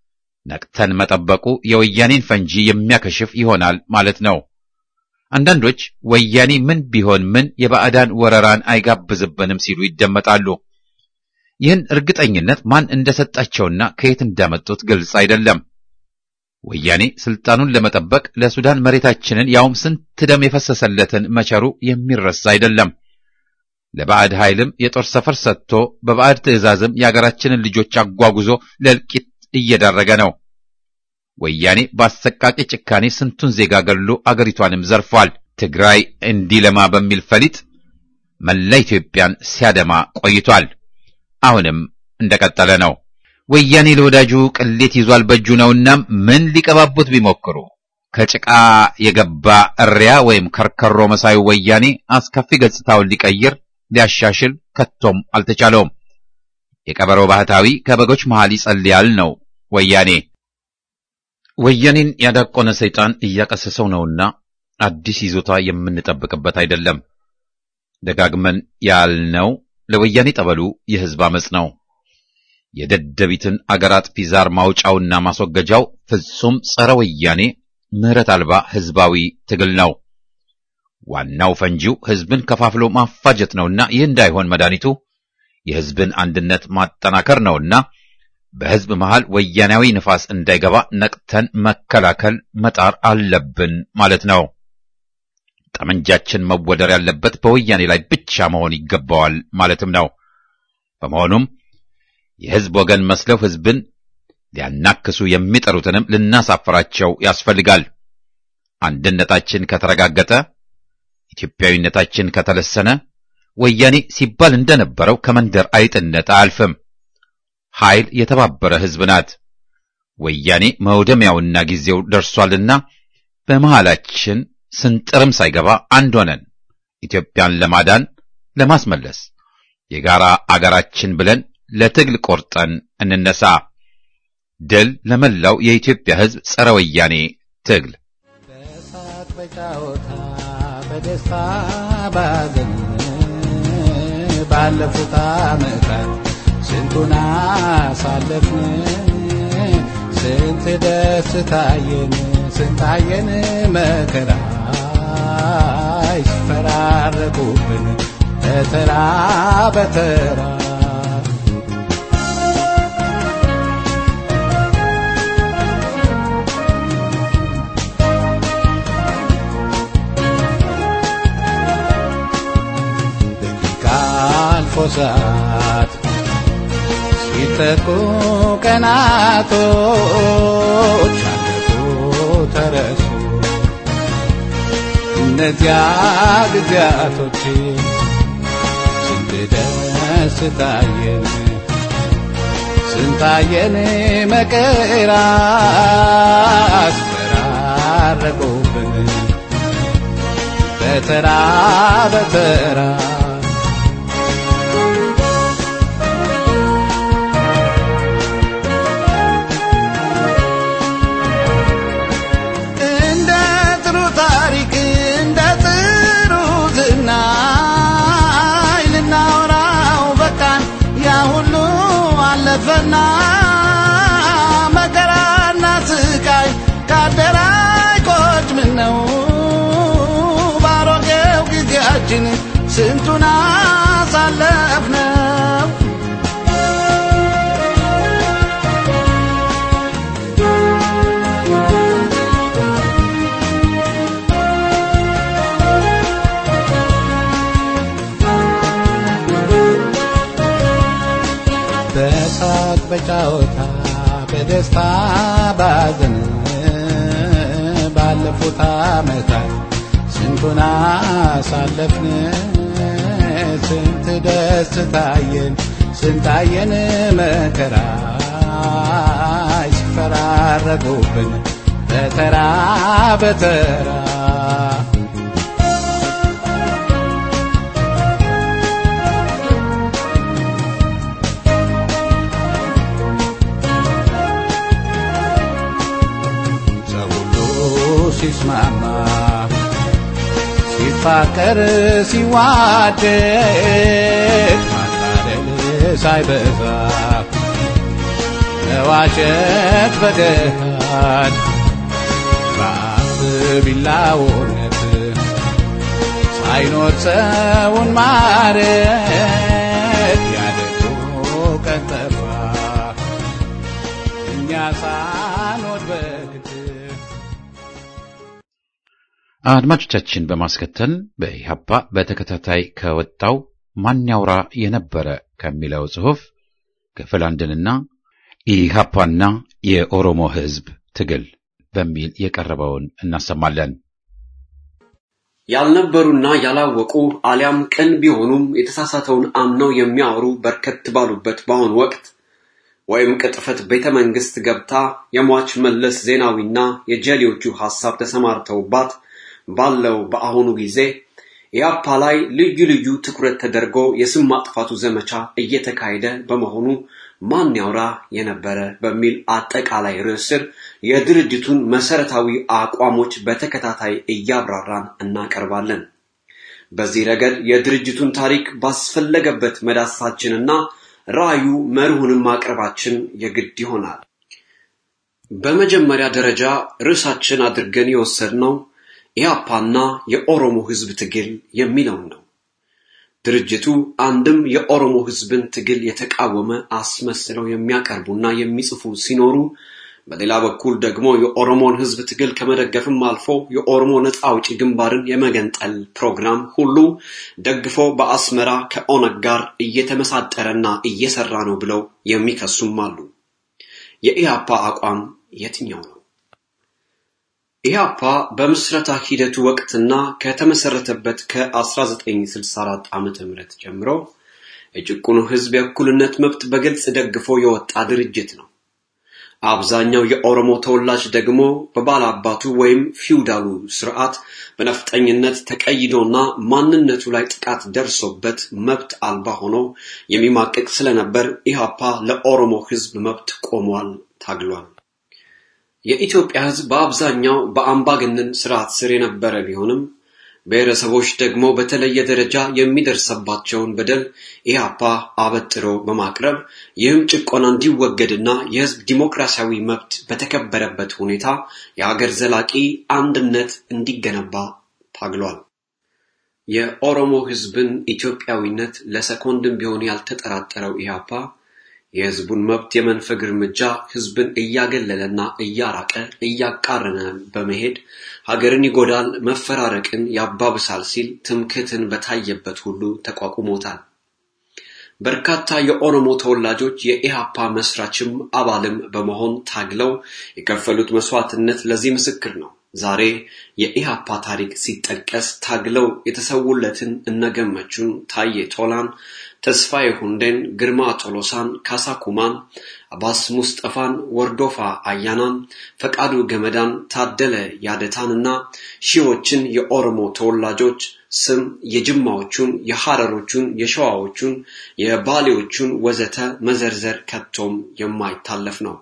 ነቅተን መጠበቁ የወያኔን ፈንጂ የሚያከሽፍ ይሆናል ማለት ነው። አንዳንዶች ወያኔ ምን ቢሆን ምን የባዕዳን ወረራን አይጋብዝብንም ሲሉ ይደመጣሉ። ይህን እርግጠኝነት ማን እንደሰጣቸውና ከየት እንዳመጡት ግልጽ አይደለም። ወያኔ ስልጣኑን ለመጠበቅ ለሱዳን መሬታችንን ያውም ስንት ደም የፈሰሰለትን መቸሩ የሚረሳ አይደለም። ለባዕድ ኃይልም የጦር ሰፈር ሰጥቶ በባዕድ ትዕዛዝም የአገራችንን ልጆች አጓጉዞ ለእልቂት እየዳረገ ነው። ወያኔ በአሰቃቂ ጭካኔ ስንቱን ዜጋ ገድሎ አገሪቷንም ዘርፏል። ትግራይ እንዲለማ በሚል ፈሊጥ መላ ኢትዮጵያን ሲያደማ ቆይቷል። አሁንም እንደቀጠለ ነው። ወያኔ ለወዳጁ ቅሌት ይዟል በእጁ ነውና ምን ሊቀባቡት ቢሞክሩ ከጭቃ የገባ እሪያ ወይም ከርከሮ መሳዩ ወያኔ አስከፊ ገጽታውን ሊቀይር ሊያሻሽል ከቶም አልተቻለውም። የቀበሮ ባህታዊ ከበጎች መሃል ይጸልያል ነው ወያኔ። ወያኔን ያዳቆነ ሰይጣን እያቀሰሰው ነውና አዲስ ይዞታ የምንጠብቅበት አይደለም። ደጋግመን ያልነው ለወያኔ ጠበሉ የሕዝብ አመጽ ነው። የደደቢትን አገር አጥፊ ዛር ማውጫውና ማስወገጃው ፍጹም ጸረ ወያኔ ምሕረት አልባ ሕዝባዊ ትግል ነው። ዋናው ፈንጂው ሕዝብን ከፋፍሎ ማፋጀት ነውና ይህ እንዳይሆን መድኃኒቱ የሕዝብን አንድነት ማጠናከር ነውና በሕዝብ መሃል ወያናዊ ንፋስ እንዳይገባ ነቅተን መከላከል መጣር አለብን ማለት ነው። ጠመንጃችን መወደር ያለበት በወያኔ ላይ ብቻ መሆን ይገባዋል ማለትም ነው። በመሆኑም የሕዝብ ወገን መስለው ሕዝብን ሊያናክሱ የሚጠሩትንም ልናሳፍራቸው ያስፈልጋል። አንድነታችን ከተረጋገጠ፣ ኢትዮጵያዊነታችን ከተለሰነ ወያኔ ሲባል እንደነበረው ከመንደር አይጥነት አያልፍም። ኃይል የተባበረ ሕዝብ ናት። ወያኔ መውደሚያውና ጊዜው ደርሷልና በመሃላችን ስንጥርም ሳይገባ አንድ ሆነን ኢትዮጵያን ለማዳን ለማስመለስ የጋራ አገራችን ብለን ለትግል ቆርጠን እንነሳ። ድል ለመላው የኢትዮጵያ ሕዝብ ጸረ ወያኔ ትግል። በሳቅ በጫወታ በደስታ ባዘን ባለፉት ዓመታት ስንቱን አሳለፍን፣ ስንት ደስታየን፣ ስንታየን መከራ ይስፈራረቁብን በተራ በተራ ደቂቃ አልፎ ሰዓት ሲተኩ ቀናቶች አለፉ ተረሱ እነዚያ ጊዜያቶች ስንት ደስታየን ስንታየን መከራ አስፈራረቁብን በተራ በተራ ስንቱን አሳለፍነው በሳቅ በጫወታ በደስታ ባዘን ባለፉት ዓመታት ስንቱን አሳለፍን ስንት ደስታየን ስንታየን መከራ ሲፈራረቁብን በተራ በተራ ሰው ሁሉ ሲስማማ ሲፋቀር ሲዋደድ ማታለል ሳይበዛ መዋሸት በገሃድ በአፍ ቢላውነት ሳይኖር ሰውን ማረት ያደጉ ቀን ጠፋ እኛ ሳንወድ በግድ አድማጮቻችን በማስከተል በኢህአፓ በተከታታይ ከወጣው ማን ያውራ የነበረ ከሚለው ጽሑፍ ክፍል አንድንና ኢህአፓና የኦሮሞ ሕዝብ ትግል በሚል የቀረበውን እናሰማለን። ያልነበሩና ያላወቁ አሊያም ቅን ቢሆኑም የተሳሳተውን አምነው የሚያወሩ በርከት ባሉበት በአሁኑ ወቅት ወይም ቅጥፈት ቤተ መንግስት ገብታ የሟች መለስ ዜናዊና የጀሌዎቹ ሐሳብ ተሰማርተውባት ባለው በአሁኑ ጊዜ ኢያፓ ላይ ልዩ ልዩ ትኩረት ተደርጎ የስም ማጥፋቱ ዘመቻ እየተካሄደ በመሆኑ ማን ያውራ የነበረ በሚል አጠቃላይ ርዕስ ስር የድርጅቱን መሰረታዊ አቋሞች በተከታታይ እያብራራን እናቀርባለን። በዚህ ረገድ የድርጅቱን ታሪክ ባስፈለገበት መዳሰሳችንና ራዕዩ መርሁንም ማቅረባችን የግድ ይሆናል። በመጀመሪያ ደረጃ ርዕሳችን አድርገን የወሰድነው ኢያፓና የኦሮሞ ህዝብ ትግል የሚለውን ነው። ድርጅቱ አንድም የኦሮሞ ህዝብን ትግል የተቃወመ አስመስለው የሚያቀርቡና የሚጽፉ ሲኖሩ፣ በሌላ በኩል ደግሞ የኦሮሞን ህዝብ ትግል ከመደገፍም አልፎ የኦሮሞ ነፃ አውጪ ግንባርን የመገንጠል ፕሮግራም ሁሉ ደግፎ በአስመራ ከኦነግ ጋር እየተመሳጠረና እየሰራ ነው ብለው የሚከሱም አሉ። የኢያፓ አቋም የትኛው ነው? ኢህአፓ በምስረታ ሂደቱ ወቅትና ከተመሰረተበት ከ1964 ዓ.ም ጀምሮ የጭቁኑ ህዝብ የእኩልነት መብት በግልጽ ደግፎ የወጣ ድርጅት ነው። አብዛኛው የኦሮሞ ተወላጅ ደግሞ በባላባቱ ወይም ፊውዳሉ ስርዓት በነፍጠኝነት ተቀይዶና ማንነቱ ላይ ጥቃት ደርሶበት መብት አልባ ሆኖ የሚማቅቅ ስለነበር ኢህአፓ ለኦሮሞ ህዝብ መብት ቆሟል፣ ታግሏል። የኢትዮጵያ ህዝብ በአብዛኛው በአምባገነን ስርዓት ስር የነበረ ቢሆንም ብሔረሰቦች ደግሞ በተለየ ደረጃ የሚደርሰባቸውን በደል ኢህአፓ አበጥሮ በማቅረብ ይህም ጭቆና እንዲወገድና የህዝብ ዲሞክራሲያዊ መብት በተከበረበት ሁኔታ የሀገር ዘላቂ አንድነት እንዲገነባ ታግሏል። የኦሮሞ ህዝብን ኢትዮጵያዊነት ለሰኮንድም ቢሆን ያልተጠራጠረው ኢህአፓ የህዝቡን መብት የመንፈግ እርምጃ ህዝብን እያገለለና እያራቀ እያቃረነ በመሄድ ሀገርን ይጎዳል፣ መፈራረቅን ያባብሳል ሲል ትምክህትን በታየበት ሁሉ ተቋቁሞታል። በርካታ የኦሮሞ ተወላጆች የኢሃፓ መስራችም አባልም በመሆን ታግለው የከፈሉት መስዋዕትነት ለዚህ ምስክር ነው። ዛሬ የኢሃፓ ታሪክ ሲጠቀስ ታግለው የተሰውለትን እነገመቹን ታዬ ቶላን፣ ተስፋዬ ሁንዴን፣ ግርማ ቶሎሳን፣ ካሳ ኩማን፣ አባስ ሙስጠፋን፣ ወርዶፋ አያናን፣ ፈቃዱ ገመዳን፣ ታደለ ያደታንና ሺዎችን የኦሮሞ ተወላጆች ስም የጅማዎቹን፣ የሐረሮቹን፣ የሸዋዎቹን፣ የባሌዎቹን ወዘተ መዘርዘር ከቶም የማይታለፍ ነው።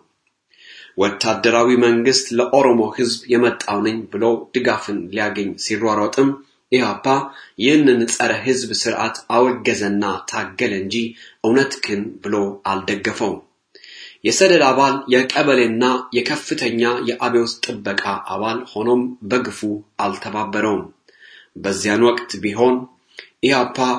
ወታደራዊ መንግስት ለኦሮሞ ህዝብ የመጣው ነኝ ብሎ ድጋፍን ሊያገኝ ሲሯሯጥም ኢህአፓ ይህንን ጸረ ህዝብ ስርዓት አወገዘና ታገለ እንጂ እውነት ግን ብሎ አልደገፈውም። የሰደድ አባል የቀበሌና የከፍተኛ የአብዮት ጥበቃ አባል ሆኖም በግፉ አልተባበረውም። በዚያን ወቅት ቢሆን ኢህአፓ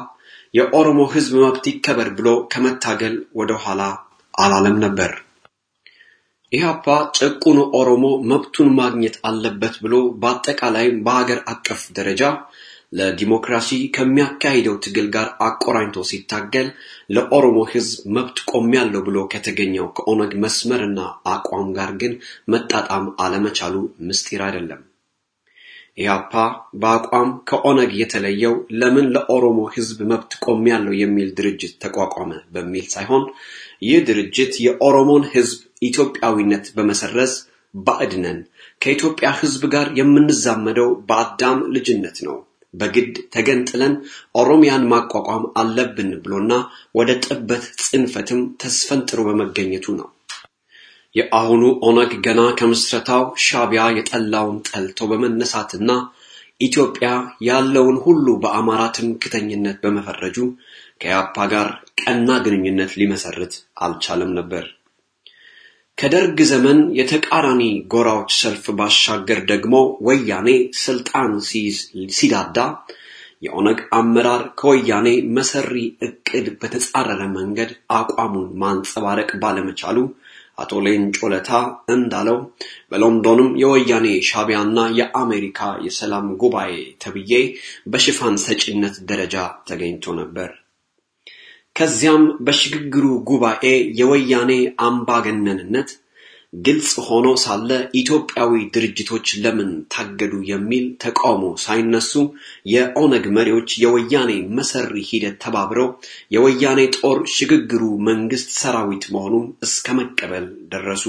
የኦሮሞ ህዝብ መብት ይከበር ብሎ ከመታገል ወደኋላ አላለም ነበር። ኢህአፓ ጭቁኑ ኦሮሞ መብቱን ማግኘት አለበት ብሎ በአጠቃላይም በሀገር አቀፍ ደረጃ ለዲሞክራሲ ከሚያካሂደው ትግል ጋር አቆራኝቶ ሲታገል ለኦሮሞ ህዝብ መብት ቆሜያለሁ ብሎ ከተገኘው ከኦነግ መስመርና አቋም ጋር ግን መጣጣም አለመቻሉ ምስጢር አይደለም። ኢህአፓ በአቋም ከኦነግ የተለየው ለምን ለኦሮሞ ህዝብ መብት ቆሜያለሁ የሚል ድርጅት ተቋቋመ በሚል ሳይሆን ይህ ድርጅት የኦሮሞን ህዝብ ኢትዮጵያዊነት በመሰረዝ ባዕድ ነን፣ ከኢትዮጵያ ህዝብ ጋር የምንዛመደው በአዳም ልጅነት ነው፣ በግድ ተገንጥለን ኦሮሚያን ማቋቋም አለብን ብሎና ወደ ጥበት ጽንፈትም ተስፈንጥሮ በመገኘቱ ነው። የአሁኑ ኦነግ ገና ከምስረታው ሻቢያ የጠላውን ጠልቶ በመነሳትና ኢትዮጵያ ያለውን ሁሉ በአማራ ትምክተኝነት በመፈረጁ ከያፓ ጋር ቀና ግንኙነት ሊመሰርት አልቻለም ነበር። ከደርግ ዘመን የተቃራኒ ጎራዎች ሰልፍ ባሻገር ደግሞ ወያኔ ስልጣን ሲይዝ ሲዳዳ የኦነግ አመራር ከወያኔ መሰሪ እቅድ በተጻረረ መንገድ አቋሙን ማንጸባረቅ ባለመቻሉ አቶ ሌንጮ ለታ እንዳለው በሎንዶንም የወያኔ ሻቢያና የአሜሪካ የሰላም ጉባኤ ተብዬ በሽፋን ሰጪነት ደረጃ ተገኝቶ ነበር። ከዚያም በሽግግሩ ጉባኤ የወያኔ አምባገነንነት ግልጽ ሆኖ ሳለ ኢትዮጵያዊ ድርጅቶች ለምን ታገዱ የሚል ተቃውሞ ሳይነሱ የኦነግ መሪዎች የወያኔ መሰሪ ሂደት ተባብረው የወያኔ ጦር ሽግግሩ መንግስት ሰራዊት መሆኑን እስከ መቀበል ደረሱ።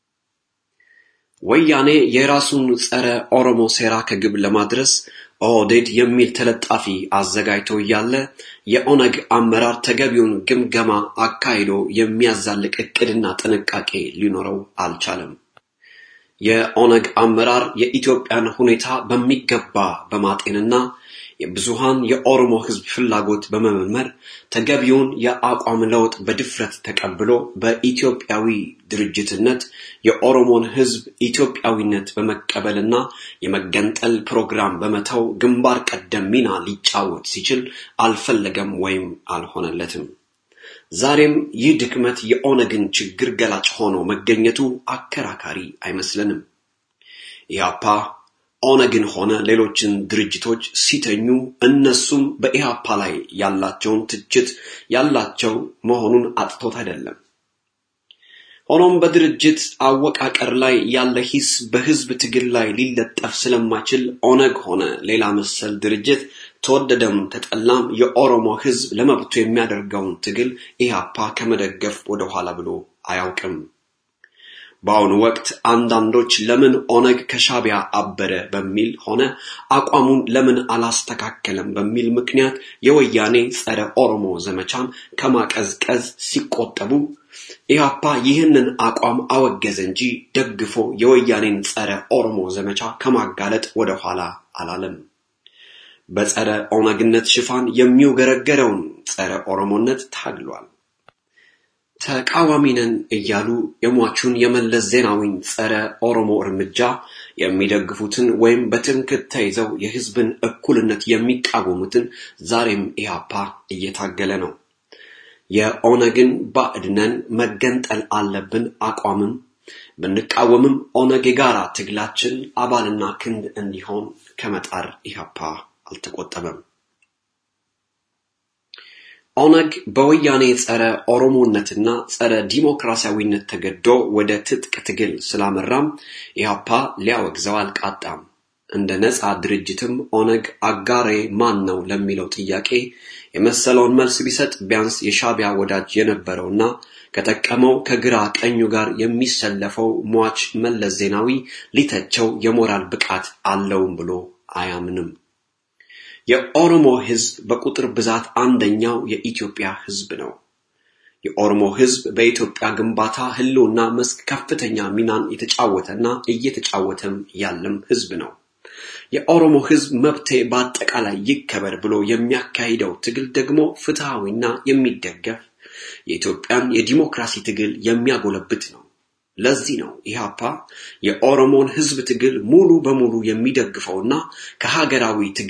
ወያኔ የራሱን ጸረ ኦሮሞ ሴራ ከግብ ለማድረስ ኦህዴድ የሚል ተለጣፊ አዘጋጅቶ እያለ የኦነግ አመራር ተገቢውን ግምገማ አካሂዶ የሚያዛልቅ እቅድና ጥንቃቄ ሊኖረው አልቻለም። የኦነግ አመራር የኢትዮጵያን ሁኔታ በሚገባ በማጤንና የብዙሃን የኦሮሞ ህዝብ ፍላጎት በመመርመር ተገቢውን የአቋም ለውጥ በድፍረት ተቀብሎ በኢትዮጵያዊ ድርጅትነት የኦሮሞን ህዝብ ኢትዮጵያዊነት በመቀበልና የመገንጠል ፕሮግራም በመተው ግንባር ቀደም ሚና ሊጫወት ሲችል አልፈለገም ወይም አልሆነለትም። ዛሬም ይህ ድክመት የኦነግን ችግር ገላጭ ሆኖ መገኘቱ አከራካሪ አይመስለንም። ኢህአፓ ኦነግን ሆነ ሌሎችን ድርጅቶች ሲተኙ እነሱም በኢህአፓ ላይ ያላቸውን ትችት ያላቸው መሆኑን አጥቶት አይደለም። ሆኖም በድርጅት አወቃቀር ላይ ያለ ሂስ በህዝብ ትግል ላይ ሊለጠፍ ስለማይችል ኦነግ ሆነ ሌላ መሰል ድርጅት ተወደደም ተጠላም የኦሮሞ ህዝብ ለመብቱ የሚያደርገውን ትግል ኢህአፓ ከመደገፍ ወደኋላ ብሎ አያውቅም። በአሁኑ ወቅት አንዳንዶች ለምን ኦነግ ከሻቢያ አበረ በሚል ሆነ አቋሙን ለምን አላስተካከለም በሚል ምክንያት የወያኔ ጸረ ኦሮሞ ዘመቻን ከማቀዝቀዝ ሲቆጠቡ ኢህአፓ ይህንን አቋም አወገዘ እንጂ ደግፎ የወያኔን ጸረ ኦሮሞ ዘመቻ ከማጋለጥ ወደኋላ አላለም። በጸረ ኦነግነት ሽፋን የሚውገረገረውን ጸረ ኦሮሞነት ታግሏል። ተቃዋሚ ነን እያሉ የሟቹን የመለስ ዜናዊን ጸረ ኦሮሞ እርምጃ የሚደግፉትን ወይም በትምክህት ተይዘው የህዝብን እኩልነት የሚቃወሙትን ዛሬም ኢህአፓ እየታገለ ነው። የኦነግን ባዕድነን መገንጠል አለብን አቋምም ብንቃወምም ኦነግ የጋራ ትግላችን አባልና ክንድ እንዲሆን ከመጣር ኢህአፓ አልተቆጠበም። ኦነግ በወያኔ ጸረ ኦሮሞነትና ጸረ ዲሞክራሲያዊነት ተገዶ ወደ ትጥቅ ትግል ስላመራም ኢህአፓ ሊያወግዘው አልቃጣም። እንደ ነፃ ድርጅትም ኦነግ አጋሬ ማን ነው ለሚለው ጥያቄ የመሰለውን መልስ ቢሰጥ ቢያንስ የሻቢያ ወዳጅ የነበረውና ከጠቀመው ከግራ ቀኙ ጋር የሚሰለፈው ሟች መለስ ዜናዊ ሊተቸው የሞራል ብቃት አለውም ብሎ አያምንም። የኦሮሞ ህዝብ በቁጥር ብዛት አንደኛው የኢትዮጵያ ህዝብ ነው። የኦሮሞ ህዝብ በኢትዮጵያ ግንባታ ህልውና መስክ ከፍተኛ ሚናን የተጫወተና እየተጫወተም ያለም ህዝብ ነው። የኦሮሞ ህዝብ መብቴ በአጠቃላይ ይከበር ብሎ የሚያካሂደው ትግል ደግሞ ፍትሃዊና የሚደገፍ የኢትዮጵያን የዲሞክራሲ ትግል የሚያጎለብት ነው። ለዚህ ነው ኢህአፓ የኦሮሞን ህዝብ ትግል ሙሉ በሙሉ የሚደግፈውና ከሀገራዊ ትግል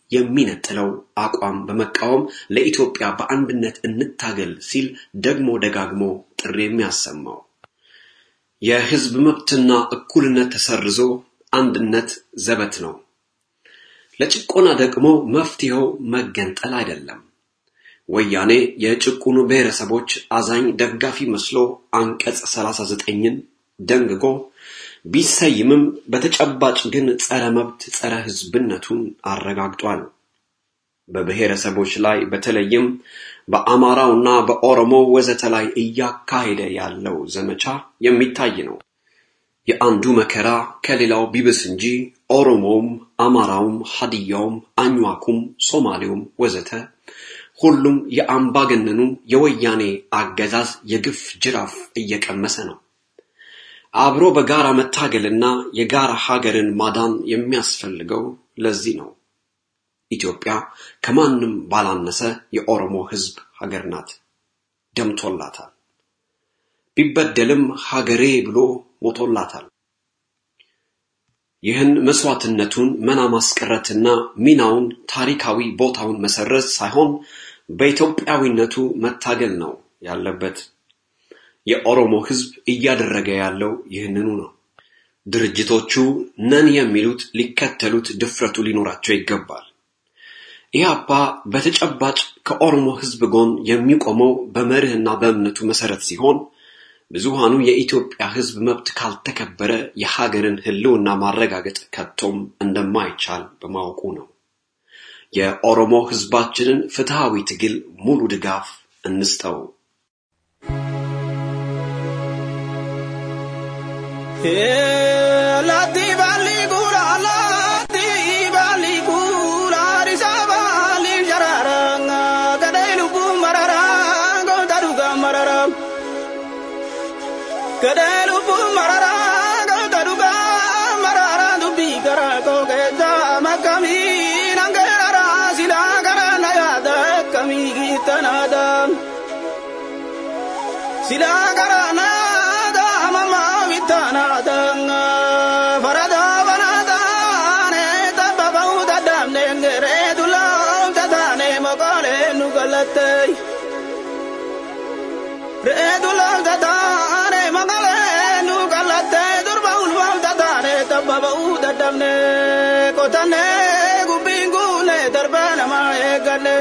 የሚነጥለው አቋም በመቃወም ለኢትዮጵያ በአንድነት እንታገል ሲል ደግሞ ደጋግሞ ጥሪ የሚያሰማው የህዝብ መብትና እኩልነት ተሰርዞ አንድነት ዘበት ነው። ለጭቆና ደግሞ መፍትሄው መገንጠል አይደለም። ወያኔ የጭቁኑ ብሔረሰቦች አዛኝ ደጋፊ መስሎ አንቀጽ 39ን ደንግጎ ቢሰይምም በተጨባጭ ግን ጸረ መብት ጸረ ህዝብነቱን አረጋግጧል። በብሔረሰቦች ላይ በተለይም በአማራውና በኦሮሞ ወዘተ ላይ እያካሄደ ያለው ዘመቻ የሚታይ ነው። የአንዱ መከራ ከሌላው ቢብስ እንጂ ኦሮሞውም፣ አማራውም፣ ሀዲያውም፣ አኝዋኩም፣ ሶማሌውም ወዘተ ሁሉም የአምባገነኑ የወያኔ አገዛዝ የግፍ ጅራፍ እየቀመሰ ነው። አብሮ በጋራ መታገልና የጋራ ሀገርን ማዳን የሚያስፈልገው ለዚህ ነው። ኢትዮጵያ ከማንም ባላነሰ የኦሮሞ ህዝብ ሀገር ናት። ደምቶላታል። ቢበደልም ሀገሬ ብሎ ሞቶላታል። ይህን መስዋዕትነቱን መና ማስቀረትና ሚናውን ታሪካዊ ቦታውን መሰረዝ ሳይሆን በኢትዮጵያዊነቱ መታገል ነው ያለበት። የኦሮሞ ህዝብ እያደረገ ያለው ይህንኑ ነው። ድርጅቶቹ ነን የሚሉት ሊከተሉት ድፍረቱ ሊኖራቸው ይገባል። ኢህአፓ በተጨባጭ ከኦሮሞ ህዝብ ጎን የሚቆመው በመርህና በእምነቱ መሰረት ሲሆን ብዙሃኑ የኢትዮጵያ ህዝብ መብት ካልተከበረ የሀገርን ህልውና ማረጋገጥ ከቶም እንደማይቻል በማወቁ ነው። የኦሮሞ ህዝባችንን ፍትሃዊ ትግል ሙሉ ድጋፍ እንስጠው። Lati bali gura, lati bali gura, risa bali jararanga, gadai lupu mararang, gota duga mararang. Gadai lupu mararang, gota duga mararang, dubi gara ko keta makami, nangerara sila gara nayada kami kita nadam. Sila gara nada mama vitana danga farada banada ne tabba uda damne ngere dulam tadane mogale nugalate re dulam tadane mogale nugalate durba ulwam tadane tabba uda damne kotane gubingu ne darbana ma egale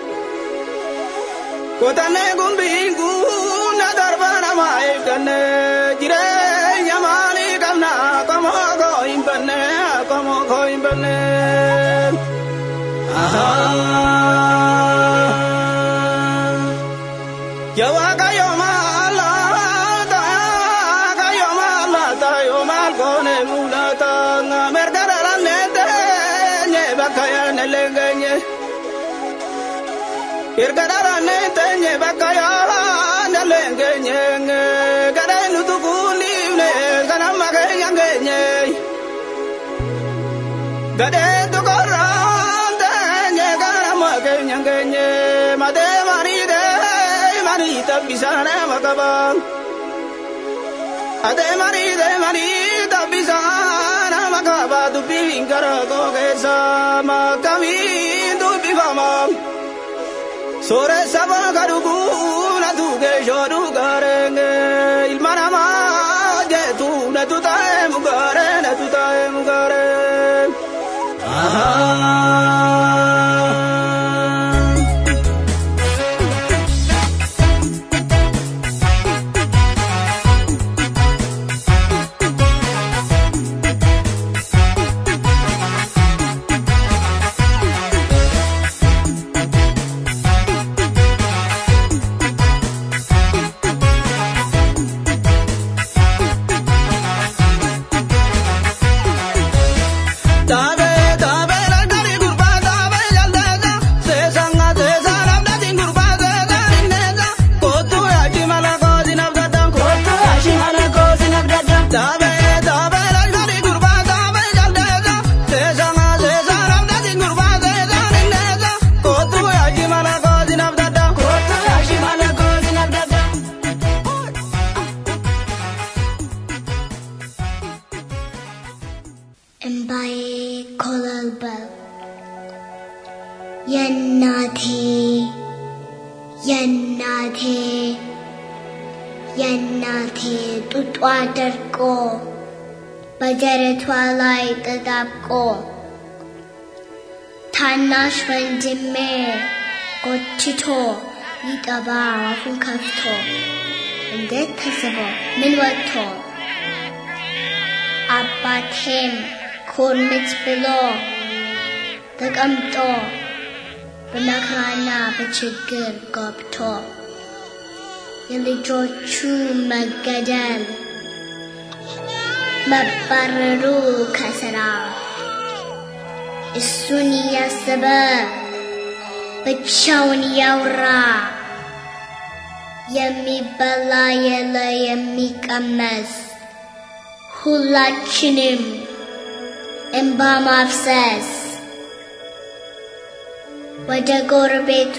kotane gumbingu na darbana ma egale jireenya maalii qabna qomo koo hin banne qomo koo hin banne. Yaa Waaqayyo maal laata Waaqayyo maal laata yoo maal goone mul'ata merga dhalannee teenye bakka yaadne leengenye. Erga dhalannee teenye bakka yaadne leengenye gadee nutu kuuliifne ganama keenya geenye. Gadee tukorraan teenye ganama keenya geenye matee manii dee manii tabbisaane makabaan. Atee manii dee manii tabbisaane makabaa dubbiin gara koo keessa makkamiin dubbifamaa. Sooressa boga dhuguu na tuge shoodhu gaarenge ilma namaa jeetu na tutaa'e mugaare na tutaa'e mugaare. Taabe taabe lalgari gurbaa taabe jaldeessa seesanga seesa labdati gurbaa seesa inneessa kootu yaashi mala koosi nabdadam kootu yaashi mala koosi nabdadam. Taabe taabe lalgari gurbaa taabe jaldeessa seesanga seesa labdati gurbaa seesa inneessa kootu yaashi mala koosi nabdadam kootu yaashi mala koosi nabdadam. እምባዬ ኮለል በል የእናቴ የእናቴ የእናቴ ጡጧ ደርቆ በደረቷ ላይ ተጣብቆ ታናሽ ወንድሜ ጎትቶ ሊጠባ አፉን ከፍቶ እንዴት ተስቦ ምን ወጥቶ አባቴም ኮርምት ብሎ ተቀምጦ በመከራና በችግር ገብቶ የልጆቹ መገደል መባረሩ ከስራ እሱን እያሰበ ብቻውን እያወራ የሚበላ የለ የሚቀመስ ሁላችንም እንባ ማፍሰስ ወደ ጎረቤቱ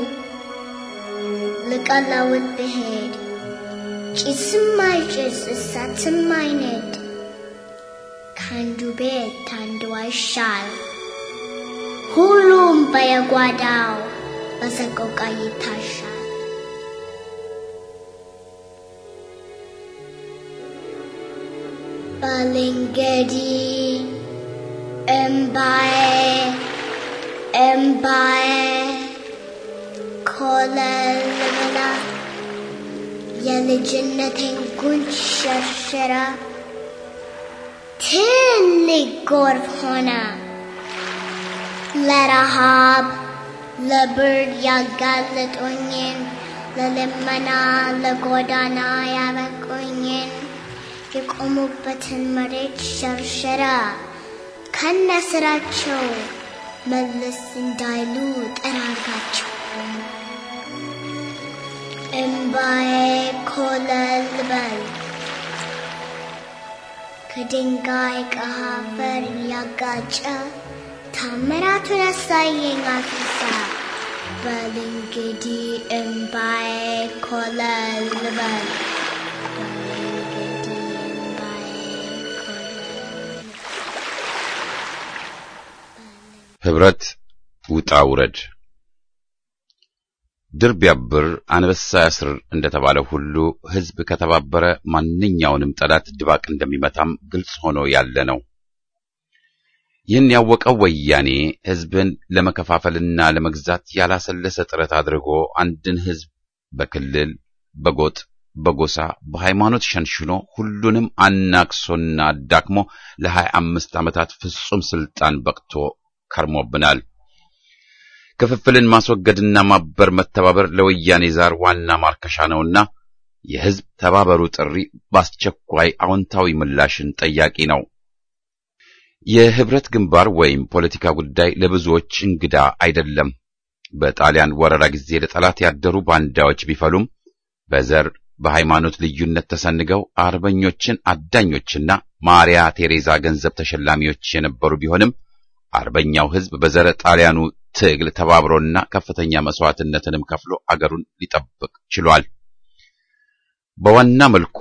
ልቀለውጥ ብሄድ ጭስም አይጭስ እሳትም አይነድ ከአንዱ ቤት አንዱ አይሻል ሁሉም በየጓዳው በሰቆቃ ይታሻል። ባልንገዲ እምባዬ እምባዬ ኮለል ብላ የልጅነቴን ጉንጭ ሸርሽራ ትልቅ ጎርፍ ሆና ለረሃብ ለብርድ ያጋለጡኝን ለልመና ለጎዳና ያበቁኝን የቆሙበትን መሬት ሸርሸራ ከነስራቸው መለስ እንዳይሉ ጠራጋቸው። እምባዬ ኮለል በል ከድንጋይ ከአፈር ያጋጨ ታምራቱን ያሳየኝ አፍሳ በል እንግዲህ እምባዬ ኮለል በል ህብረት ውጣ ውረድ ድር ቢያብር አንበሳ ያስር እንደተባለው ሁሉ ህዝብ ከተባበረ ማንኛውንም ጠላት ድባቅ እንደሚመታም ግልጽ ሆኖ ያለ ነው። ይህን ያወቀው ወያኔ ህዝብን ለመከፋፈልና ለመግዛት ያላሰለሰ ጥረት አድርጎ አንድን ህዝብ በክልል፣ በጎጥ፣ በጎሳ፣ በሃይማኖት ሸንሽኖ ሁሉንም አናክሶና አዳክሞ ለሀያ አምስት ዓመታት ፍጹም ስልጣን በቅቶ ከርሞብናል። ክፍፍልን ማስወገድና ማበር መተባበር ለወያኔ ዛር ዋና ማርከሻ ነውና የህዝብ ተባበሩ ጥሪ በአስቸኳይ አዎንታዊ ምላሽን ጠያቂ ነው። የህብረት ግንባር ወይም ፖለቲካ ጉዳይ ለብዙዎች እንግዳ አይደለም። በጣሊያን ወረራ ጊዜ ለጠላት ያደሩ ባንዳዎች ቢፈሉም በዘር በሃይማኖት ልዩነት ተሰንገው አርበኞችን አዳኞችና ማሪያ ቴሬዛ ገንዘብ ተሸላሚዎች የነበሩ ቢሆንም አርበኛው ህዝብ በዘረ ጣሊያኑ ትግል ተባብሮና ከፍተኛ መስዋዕትነትንም ከፍሎ አገሩን ሊጠብቅ ችሏል። በዋና መልኩ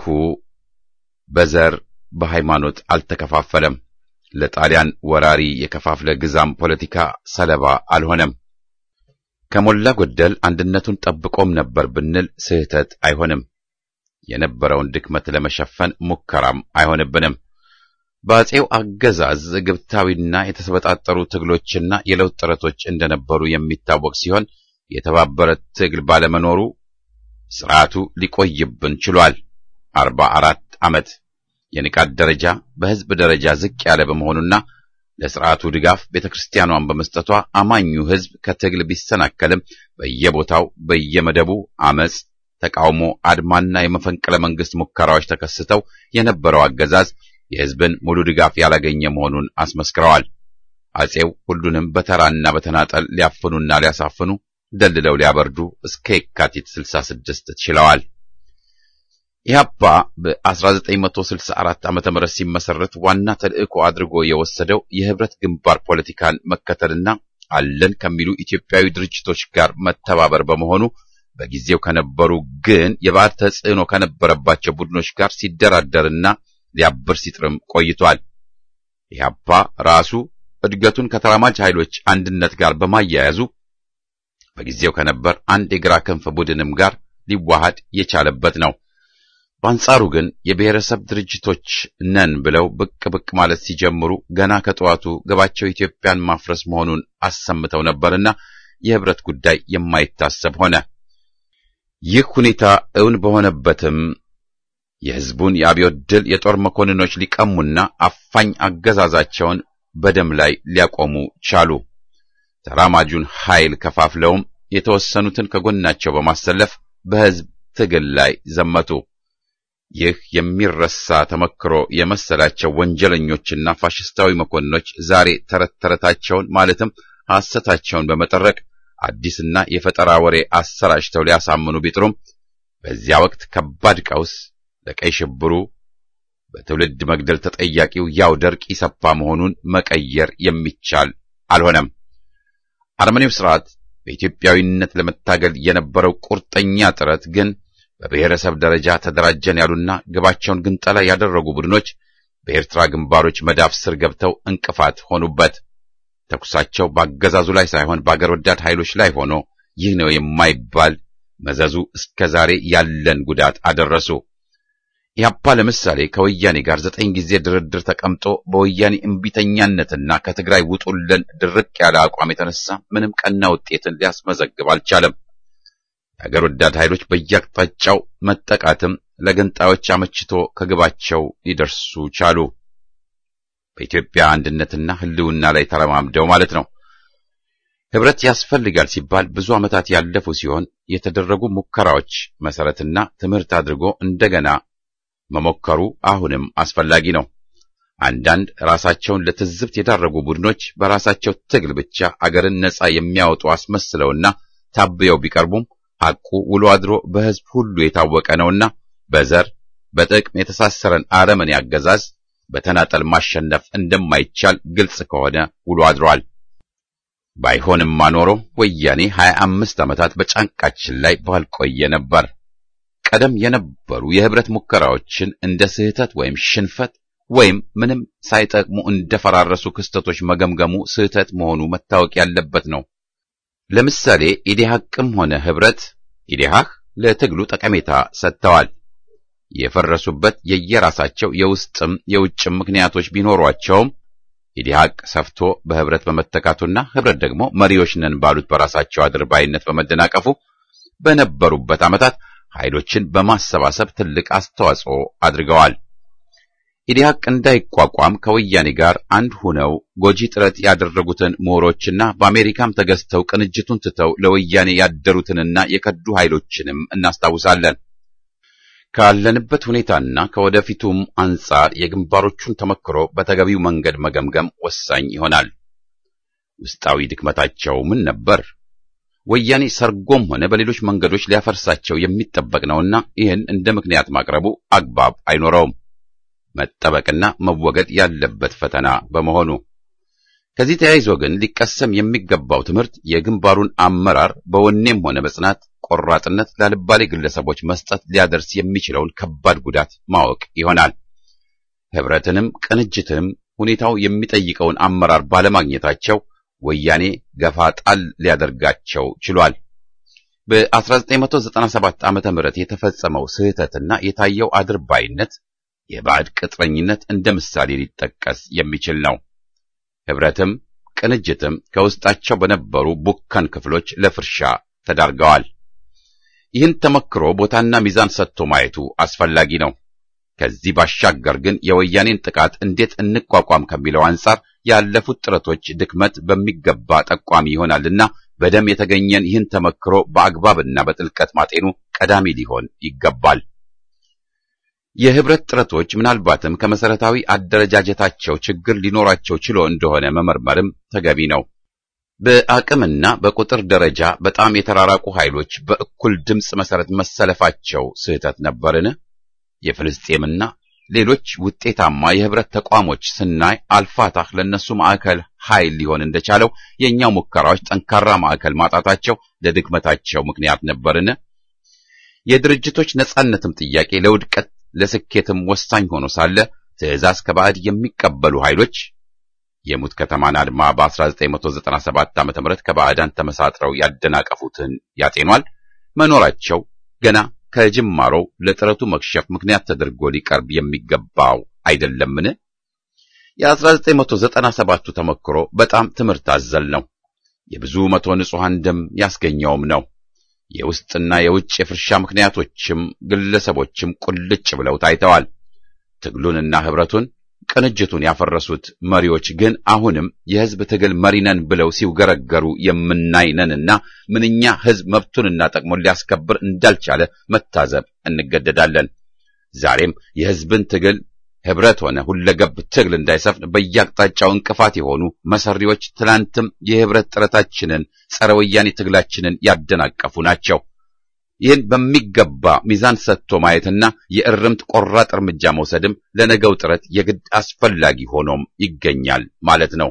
በዘር በሃይማኖት አልተከፋፈለም። ለጣሊያን ወራሪ የከፋፍለ ግዛም ፖለቲካ ሰለባ አልሆነም። ከሞላ ጎደል አንድነቱን ጠብቆም ነበር ብንል ስህተት አይሆንም። የነበረውን ድክመት ለመሸፈን ሙከራም አይሆንብንም። በአጼው አገዛዝ ግብታዊና የተሰበጣጠሩ ትግሎችና የለውጥ ጥረቶች እንደነበሩ የሚታወቅ ሲሆን የተባበረ ትግል ባለመኖሩ ስርዓቱ ሊቆይብን ችሏል። አርባ አራት ዓመት የንቃት ደረጃ በህዝብ ደረጃ ዝቅ ያለ በመሆኑና ለስርዓቱ ድጋፍ ቤተክርስቲያኗን በመስጠቷ አማኙ ህዝብ ከትግል ቢሰናከልም በየቦታው በየመደቡ አመጽ፣ ተቃውሞ፣ አድማና የመፈንቅለ መንግስት ሙከራዎች ተከስተው የነበረው አገዛዝ የህዝብን ሙሉ ድጋፍ ያላገኘ መሆኑን አስመስክረዋል። አጼው ሁሉንም በተራና በተናጠል ሊያፍኑና ሊያሳፍኑ ደልለው ሊያበርዱ እስከ የካቲት 66 ችለዋል። ኢህአፓ በ1964 ዓመተ ምህረት ሲመሰረት ዋና ተልእኮ አድርጎ የወሰደው የህብረት ግንባር ፖለቲካን መከተልና አለን ከሚሉ ኢትዮጵያዊ ድርጅቶች ጋር መተባበር በመሆኑ በጊዜው ከነበሩ ግን የባዕድ ተጽዕኖ ከነበረባቸው ቡድኖች ጋር ሲደራደርና ሊያብር ሲጥርም ቆይቷል። ኢህአፓ ራሱ እድገቱን ከተራማጅ ኃይሎች አንድነት ጋር በማያያዙ በጊዜው ከነበር አንድ የግራ ክንፍ ቡድንም ጋር ሊዋሃድ የቻለበት ነው። በአንጻሩ ግን የብሔረሰብ ድርጅቶች ነን ብለው ብቅ ብቅ ማለት ሲጀምሩ ገና ከጠዋቱ ግባቸው ኢትዮጵያን ማፍረስ መሆኑን አሰምተው ነበርና የህብረት ጉዳይ የማይታሰብ ሆነ። ይህ ሁኔታ እውን በሆነበትም የህዝቡን የአብዮት ድል የጦር መኮንኖች ሊቀሙና አፋኝ አገዛዛቸውን በደም ላይ ሊያቆሙ ቻሉ። ተራማጁን ኃይል ከፋፍለውም የተወሰኑትን ከጎናቸው በማሰለፍ በህዝብ ትግል ላይ ዘመቱ። ይህ የሚረሳ ተመክሮ የመሰላቸው ወንጀለኞችና ፋሽስታዊ መኮንኖች ዛሬ ተረት ተረታቸውን ማለትም ሐሰታቸውን በመጠረቅ አዲስና የፈጠራ ወሬ አሰራጭተው ሊያሳምኑ ቢጥሩም በዚያ ወቅት ከባድ ቀውስ ለቀይ ሽብሩ በትውልድ መግደል ተጠያቂው ያው ደርቅ ኢሰፓ መሆኑን መቀየር የሚቻል አልሆነም። አረመኔው ስርዓት በኢትዮጵያዊነት ለመታገል የነበረው ቁርጠኛ ጥረት ግን በብሔረሰብ ደረጃ ተደራጀን ያሉና ግባቸውን ግንጠላ ያደረጉ ቡድኖች በኤርትራ ግንባሮች መዳፍ ስር ገብተው እንቅፋት ሆኑበት። ተኩሳቸው በአገዛዙ ላይ ሳይሆን በአገር ወዳድ ኃይሎች ላይ ሆኖ ይህ ነው የማይባል መዘዙ እስከ ዛሬ ያለን ጉዳት አደረሱ። ኢህአፓ ለምሳሌ ከወያኔ ጋር ዘጠኝ ጊዜ ድርድር ተቀምጦ በወያኔ እምቢተኛነትና ከትግራይ ውጡልን ድርቅ ያለ አቋም የተነሳ ምንም ቀና ውጤትን ሊያስመዘግብ አልቻለም። የአገር ወዳድ ኃይሎች በየአቅጣጫው መጠቃትም ለገንጣዮች አመችቶ ከግባቸው ሊደርሱ ቻሉ። በኢትዮጵያ አንድነትና ሕልውና ላይ ተረማምደው ማለት ነው። ህብረት ያስፈልጋል ሲባል ብዙ ዓመታት ያለፉ ሲሆን የተደረጉ ሙከራዎች መሰረትና ትምህርት አድርጎ እንደገና መሞከሩ አሁንም አስፈላጊ ነው። አንዳንድ ራሳቸውን ለትዝብት የዳረጉ ቡድኖች በራሳቸው ትግል ብቻ አገርን ነጻ የሚያወጡ አስመስለውና ታብየው ቢቀርቡም ሐቁ ውሎ አድሮ በሕዝብ ሁሉ የታወቀ ነውና በዘር በጥቅም የተሳሰረን አረመኔ አገዛዝ በተናጠል ማሸነፍ እንደማይቻል ግልጽ ከሆነ ውሎ አድሯል። ባይሆንማ ኖሮ ወያኔ ሀያ አምስት ዓመታት በጫንቃችን ላይ ባልቆየ ነበር። ቀደም የነበሩ የህብረት ሙከራዎችን እንደ ስህተት ወይም ሽንፈት ወይም ምንም ሳይጠቅሙ እንደፈራረሱ ክስተቶች መገምገሙ ስህተት መሆኑ መታወቅ ያለበት ነው። ለምሳሌ ኢዴሃቅም ሆነ ህብረት ኢዴሃህ ለትግሉ ጠቀሜታ ሰጥተዋል። የፈረሱበት የየራሳቸው የውስጥም የውጭም ምክንያቶች ቢኖሯቸውም ኢዴሃቅ ሰፍቶ በህብረት በመተካቱና ህብረት ደግሞ መሪዎች ነን ባሉት በራሳቸው አድርባይነት በመደናቀፉ በነበሩበት ዓመታት ኃይሎችን በማሰባሰብ ትልቅ አስተዋጽኦ አድርገዋል። ኢዴሃቅ እንዳይቋቋም ከወያኔ ጋር አንድ ሆነው ጎጂ ጥረት ያደረጉትን ምሁሮችና በአሜሪካም ተገዝተው ቅንጅቱን ትተው ለወያኔ ያደሩትንና የከዱ ኃይሎችንም እናስታውሳለን። ካለንበት ሁኔታና ከወደፊቱም አንጻር የግንባሮቹን ተመክሮ በተገቢው መንገድ መገምገም ወሳኝ ይሆናል። ውስጣዊ ድክመታቸው ምን ነበር? ወያኔ ሰርጎም ሆነ በሌሎች መንገዶች ሊያፈርሳቸው የሚጠበቅ ነውና ይህን እንደ ምክንያት ማቅረቡ አግባብ አይኖረውም። መጠበቅና መወገድ ያለበት ፈተና በመሆኑ ከዚህ ተያይዞ ግን ሊቀሰም የሚገባው ትምህርት የግንባሩን አመራር በወኔም ሆነ በጽናት ቆራጥነት ላልባሌ ግለሰቦች መስጠት ሊያደርስ የሚችለውን ከባድ ጉዳት ማወቅ ይሆናል። ህብረትንም ቅንጅትንም ሁኔታው የሚጠይቀውን አመራር ባለማግኘታቸው ወያኔ ገፋ ጣል ሊያደርጋቸው ችሏል። በ1997 ዓመተ ምህረት የተፈጸመው ስህተትና የታየው አድርባይነት የባዕድ ቅጥረኝነት እንደ ምሳሌ ሊጠቀስ የሚችል ነው። ህብረትም ቅንጅትም ከውስጣቸው በነበሩ ቡከን ክፍሎች ለፍርሻ ተዳርገዋል። ይህን ተመክሮ ቦታና ሚዛን ሰጥቶ ማየቱ አስፈላጊ ነው። ከዚህ ባሻገር ግን የወያኔን ጥቃት እንዴት እንቋቋም ከሚለው አንጻር ያለፉት ጥረቶች ድክመት በሚገባ ጠቋሚ ይሆናልና በደም የተገኘን ይህን ተመክሮ በአግባብና በጥልቀት ማጤኑ ቀዳሚ ሊሆን ይገባል። የህብረት ጥረቶች ምናልባትም ከመሰረታዊ አደረጃጀታቸው ችግር ሊኖራቸው ችሎ እንደሆነ መመርመርም ተገቢ ነው። በአቅምና በቁጥር ደረጃ በጣም የተራራቁ ኃይሎች በእኩል ድምፅ መሰረት መሰለፋቸው ስህተት ነበርን? የፍልስጤምና ሌሎች ውጤታማ የህብረት ተቋሞች ስናይ አልፋታህ ለነሱ ማዕከል ኃይል ሊሆን እንደቻለው የእኛው ሙከራዎች ጠንካራ ማዕከል ማጣታቸው ለድክመታቸው ምክንያት ነበርን? የድርጅቶች ነጻነትም ጥያቄ ለውድቀት ለስኬትም ወሳኝ ሆኖ ሳለ ትዕዛዝ ከባዕድ የሚቀበሉ ኃይሎች የሙት ከተማን አድማ በ1997 ዓ.ም ከባዕዳን ተመሳጥረው ያደናቀፉትን ያጤኗል። መኖራቸው ገና ከጅማሮው ለጥረቱ መክሸፍ ምክንያት ተደርጎ ሊቀርብ የሚገባው አይደለምን? የ1997ቱ ተሞክሮ በጣም ትምህርት አዘል ነው። የብዙ መቶ ንጹሐን ደም ያስገኘውም ነው። የውስጥና የውጭ የፍርሻ ምክንያቶችም ግለሰቦችም ቁልጭ ብለው ታይተዋል። ትግሉንና ህብረቱን ቅንጅቱን ያፈረሱት መሪዎች ግን አሁንም የህዝብ ትግል መሪ ነን ብለው ሲውገረገሩ የምናይ ነንና ምንኛ ህዝብ መብቱንና ጥቅሙን ሊያስከብር እንዳልቻለ መታዘብ እንገደዳለን። ዛሬም የህዝብን ትግል ህብረት ሆነ ሁለገብ ትግል እንዳይሰፍን በየአቅጣጫው እንቅፋት የሆኑ መሰሪዎች ትናንትም የህብረት ጥረታችንን ጸረ ወያኔ ትግላችንን ያደናቀፉ ናቸው። ይህን በሚገባ ሚዛን ሰጥቶ ማየትና የእርምት ቆራጥ እርምጃ መውሰድም ለነገው ጥረት የግድ አስፈላጊ ሆኖም ይገኛል ማለት ነው።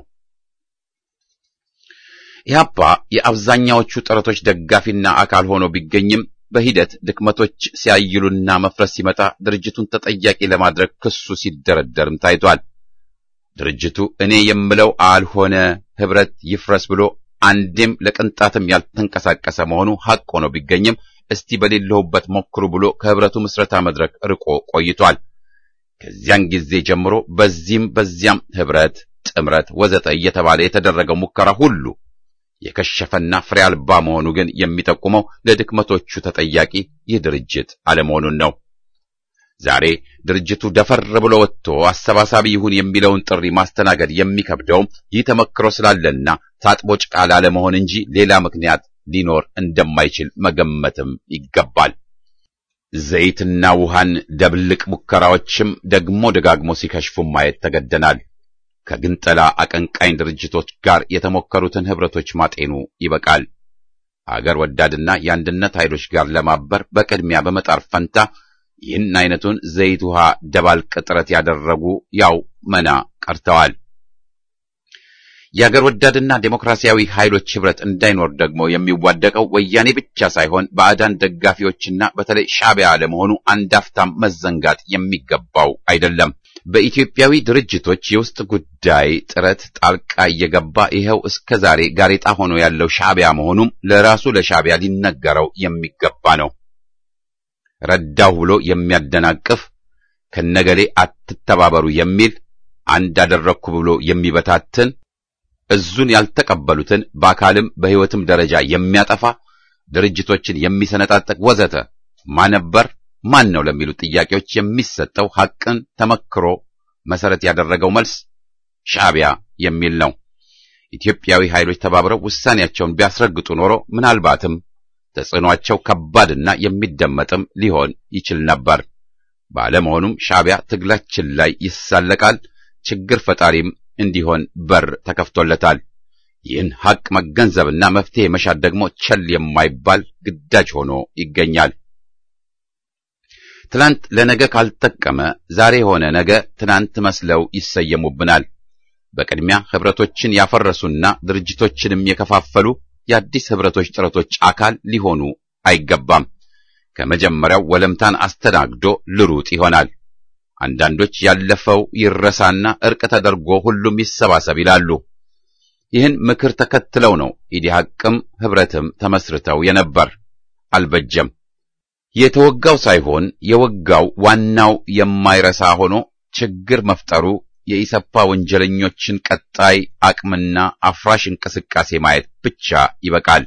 ኢህአፓ የአብዛኛዎቹ ጥረቶች ደጋፊና አካል ሆኖ ቢገኝም በሂደት ድክመቶች ሲያይሉና መፍረስ ሲመጣ ድርጅቱን ተጠያቂ ለማድረግ ክሱ ሲደረደርም ታይቷል። ድርጅቱ እኔ የምለው አልሆነ ህብረት ይፍረስ ብሎ አንዴም ለቅንጣትም ያልተንቀሳቀሰ መሆኑ ሐቅ ሆኖ ቢገኝም እስቲ በሌለሁበት ሞክሩ ብሎ ከህብረቱ ምስረታ መድረክ ርቆ ቆይቷል። ከዚያን ጊዜ ጀምሮ በዚህም በዚያም ህብረት፣ ጥምረት ወዘተ እየተባለ የተደረገው ሙከራ ሁሉ የከሸፈና ፍሬ አልባ መሆኑ ግን የሚጠቁመው ለድክመቶቹ ተጠያቂ ይህ ድርጅት አለመሆኑን ነው። ዛሬ ድርጅቱ ደፈር ብሎ ወጥቶ አሰባሳቢ ይሁን የሚለውን ጥሪ ማስተናገድ የሚከብደውም ይህ ተመክሮ ስላለና ታጥቦ ጭቃ ላለመሆን እንጂ ሌላ ምክንያት ሊኖር እንደማይችል መገመትም ይገባል። ዘይትና ውሃን ደብልቅ ሙከራዎችም ደግሞ ደጋግሞ ሲከሽፉ ማየት ተገደናል። ከግንጠላ አቀንቃኝ ድርጅቶች ጋር የተሞከሩትን ህብረቶች ማጤኑ ይበቃል። አገር ወዳድና የአንድነት ኃይሎች ጋር ለማበር በቅድሚያ በመጣር ፈንታ ይህን አይነቱን ዘይት ውሃ ደባልቅ ጥረት ያደረጉ ያው መና ቀርተዋል። የአገር ወዳድና ዴሞክራሲያዊ ኃይሎች ህብረት እንዳይኖር ደግሞ የሚዋደቀው ወያኔ ብቻ ሳይሆን ባዕዳን ደጋፊዎችና በተለይ ሻዕቢያ ለመሆኑ አንዳፍታም መዘንጋት የሚገባው አይደለም። በኢትዮጵያዊ ድርጅቶች የውስጥ ጉዳይ ጥረት ጣልቃ እየገባ ይኸው እስከ ዛሬ ጋሬጣ ሆኖ ያለው ሻዕቢያ መሆኑም ለራሱ ለሻዕቢያ ሊነገረው የሚገባ ነው። ረዳሁ ብሎ የሚያደናቅፍ ከነገሌ አትተባበሩ የሚል አንድ አደረግኩ ብሎ የሚበታትን እዙን ያልተቀበሉትን በአካልም በሕይወትም ደረጃ የሚያጠፋ ድርጅቶችን የሚሰነጣጠቅ ወዘተ ማነበር ማን ነው ለሚሉ ጥያቄዎች የሚሰጠው ሐቅን ተመክሮ መሰረት ያደረገው መልስ ሻዕቢያ የሚል ነው። ኢትዮጵያዊ ኃይሎች ተባብረው ውሳኔያቸውን ቢያስረግጡ ኖሮ ምናልባትም ተጽዕኗቸው ከባድና የሚደመጥም ሊሆን ይችል ነበር። ባለመሆኑም ሻዕቢያ ትግላችን ላይ ይሳለቃል፣ ችግር ፈጣሪም እንዲሆን በር ተከፍቶለታል። ይህን ሐቅ መገንዘብና መፍትሄ መሻት ደግሞ ቸል የማይባል ግዳጅ ሆኖ ይገኛል። ትናንት ለነገ ካልጠቀመ ዛሬ ሆነ ነገ ትናንት መስለው ይሰየሙብናል። በቅድሚያ ህብረቶችን ያፈረሱና ድርጅቶችንም የከፋፈሉ የአዲስ ህብረቶች ጥረቶች አካል ሊሆኑ አይገባም። ከመጀመሪያው ወለምታን አስተናግዶ ልሩጥ ይሆናል። አንዳንዶች ያለፈው ይረሳና እርቅ ተደርጎ ሁሉም ይሰባሰብ ይላሉ። ይህን ምክር ተከትለው ነው ኢዲሃቅም ህብረትም ተመስርተው የነበር። አልበጀም። የተወጋው ሳይሆን የወጋው ዋናው የማይረሳ ሆኖ ችግር መፍጠሩ የኢሰፓ ወንጀለኞችን ቀጣይ አቅምና አፍራሽ እንቅስቃሴ ማየት ብቻ ይበቃል።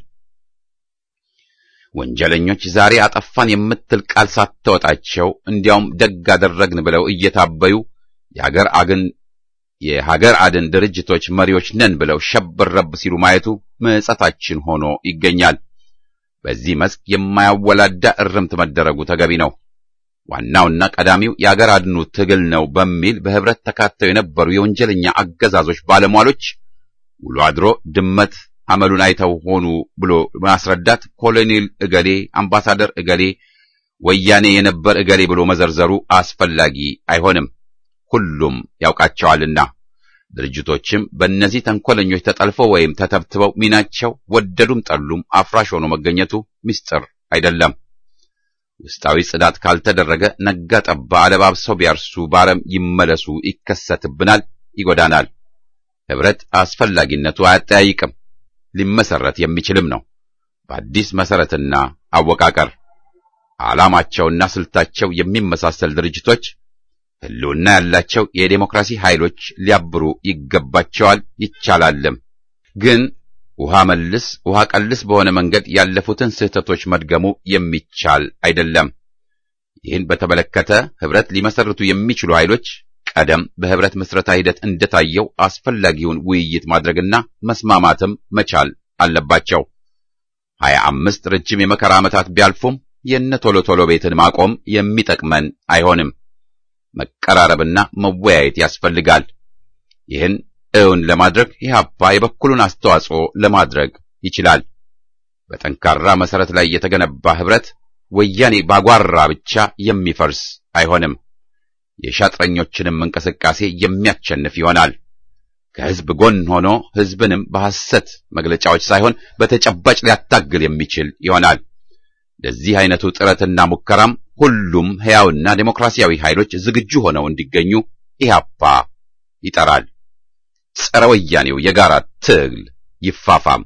ወንጀለኞች ዛሬ አጠፋን የምትል ቃል ሳትወጣቸው እንዲያውም ደግ አደረግን ብለው እየታበዩ የሀገር አግን የሀገር አድን ድርጅቶች መሪዎች ነን ብለው ሸብር ረብ ሲሉ ማየቱ ምጸታችን ሆኖ ይገኛል። በዚህ መስክ የማያወላዳ እርምት መደረጉ ተገቢ ነው። ዋናውና ቀዳሚው የአገር አድኑ ትግል ነው በሚል በህብረት ተካተው የነበሩ የወንጀለኛ አገዛዞች ባለሟሎች ውሎ አድሮ ድመት አመሉን አይተው ሆኑ ብሎ ማስረዳት ኮሎኔል እገሌ፣ አምባሳደር እገሌ፣ ወያኔ የነበር እገሌ ብሎ መዘርዘሩ አስፈላጊ አይሆንም። ሁሉም ያውቃቸዋልና ድርጅቶችም በእነዚህ ተንኮለኞች ተጠልፈው ወይም ተተብትበው ሚናቸው ወደዱም ጠሉም አፍራሽ ሆኖ መገኘቱ ምስጢር አይደለም። ውስጣዊ ጽዳት ካልተደረገ ነጋ ጠባ አለባብሰው ቢያርሱ ባረም ይመለሱ ይከሰትብናል፣ ይጎዳናል። ህብረት አስፈላጊነቱ አያጠያይቅም፣ ሊመሰረት የሚችልም ነው። በአዲስ መሰረትና አወቃቀር ዓላማቸውና ስልታቸው የሚመሳሰል ድርጅቶች ህልውና ያላቸው የዴሞክራሲ ኃይሎች ሊያብሩ ይገባቸዋል፣ ይቻላልም። ግን ውሃ መልስ ውሃ ቀልስ በሆነ መንገድ ያለፉትን ስህተቶች መድገሙ የሚቻል አይደለም። ይህን በተመለከተ ህብረት ሊመሰርቱ የሚችሉ ኃይሎች ቀደም በህብረት ምስረታ ሂደት እንደታየው አስፈላጊውን ውይይት ማድረግና መስማማትም መቻል አለባቸው። ሀያ አምስት ረጅም የመከራ ዓመታት ቢያልፉም የነ ቶሎ ቶሎ ቤትን ማቆም የሚጠቅመን አይሆንም። መቀራረብና መወያየት ያስፈልጋል። ይህን እውን ለማድረግ ኢህአፓ የበኩሉን አስተዋጽኦ ለማድረግ ይችላል። በጠንካራ መሰረት ላይ የተገነባ ህብረት ወያኔ ባጓራ ብቻ የሚፈርስ አይሆንም። የሻጥረኞችንም እንቅስቃሴ የሚያቸንፍ ይሆናል። ከህዝብ ጎን ሆኖ ህዝብንም በሐሰት መግለጫዎች ሳይሆን በተጨባጭ ሊያታግል የሚችል ይሆናል። ለዚህ አይነቱ ጥረትና ሙከራም ሁሉም ሕያውና ዴሞክራሲያዊ ኃይሎች ዝግጁ ሆነው እንዲገኙ ኢህአፓ ይጠራል። ጸረ ወያኔው የጋራ ትግል ይፋፋም።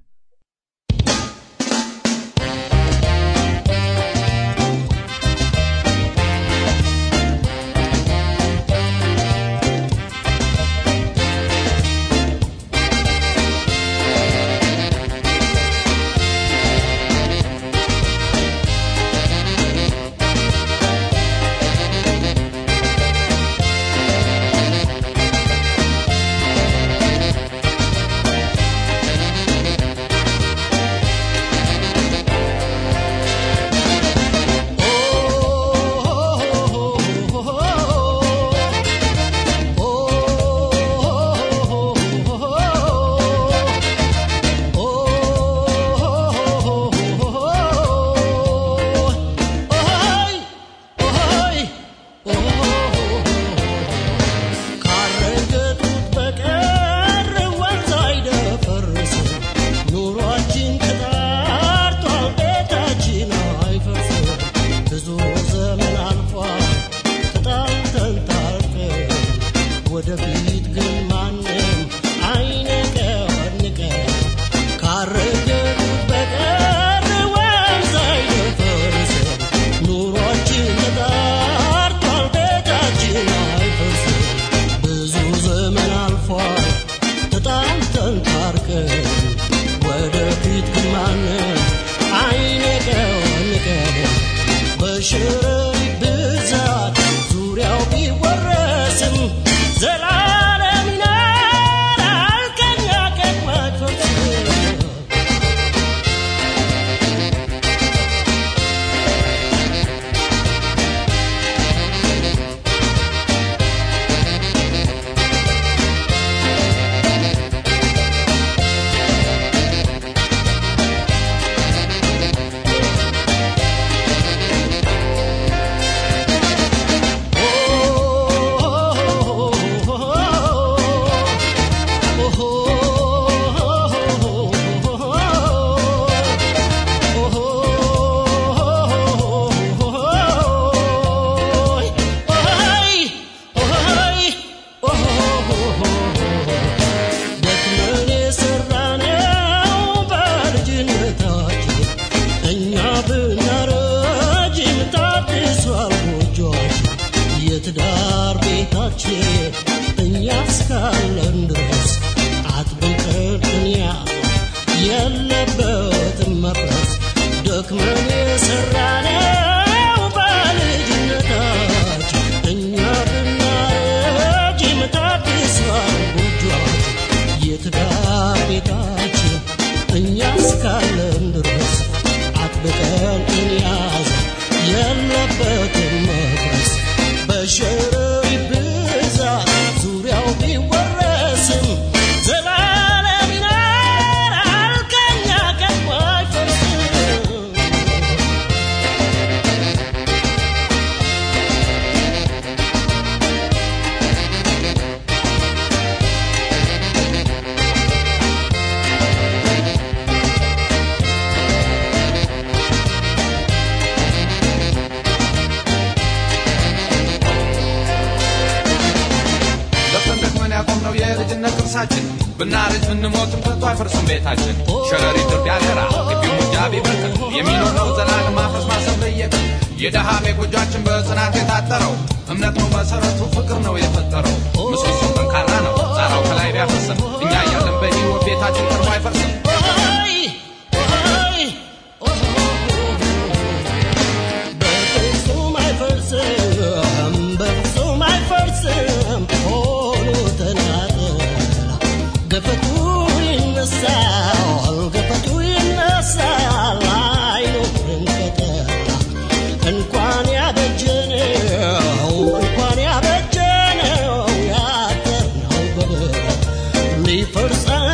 ወደፊት ግን ማንም አይነቀንቀን ካረገጡት በቀር ወንዝ አይደፈርስም። ኑሯችን ተጣርቷል፣ ቤታችን አይፈርስም። ብዙ ዘመን አልፏል ተጣልተን ታርቀን ወደፊት ግን ማንም አይነቀንቀን በሽረሪ ብዛት ዙሪያው ቢወረስም ዘላለም ይኖራል ከኛ ቀድሞ አይፈርስም። ደክመን የሰራነው በልጅነታችን እኛ ብናረጅም ታድሷል ጎጆአችን የትዳር ቤታችን እኛ እስካለን ድረስ አጥብቀን እንያዝ የለበትም መፍረስ ደክመን የሰራነው በልጅነታችን እኛ ብናረጅም ታድሷል ጎጆአችን የትዳር ቤታችን እኛ እስካለን ድረስ አጥብቀን እንያዝ የለበትም መፍረስ በሸረሪ ብዛት ዙሪያው ቢወረስም ዘላለም ይኖራል ከኛ ቀድሞ አይፈርስም። ለፍተን ደክመን ያቆምነው የልጅነት ቅርሳችን ብናረጅ ብንሞትም ከቶ አይፈርስም ቤታችን ሸረሪት ድር ቢያገራ ግቢው ሙጃ ቢበቅል የሚኖረው ዘላለም ማፍረስ ማሰብ ለየቅል የደሃ ቤጎጃችን በጽናት የታጠረው እምነት ነው መሰረቱ ፍቅር ነው የፈጠረው ምሰሶ ጠንካራ ነው ጣራው ከላይ ቢያፈስም እኛ እያለን በህይወት ቤታችን ቀርቦ አይፈርስም በፍጹም አይፈርስም በፍጹም አይፈርስም ሆኖ ተናጠላ ገፈቱ ይነሳል ገፈቱ ይነሳል አይኖርም ከተላ እንኳን ያበጀነው እንኳን ያበጀነው ያጠርነው በደል ሊፈርስ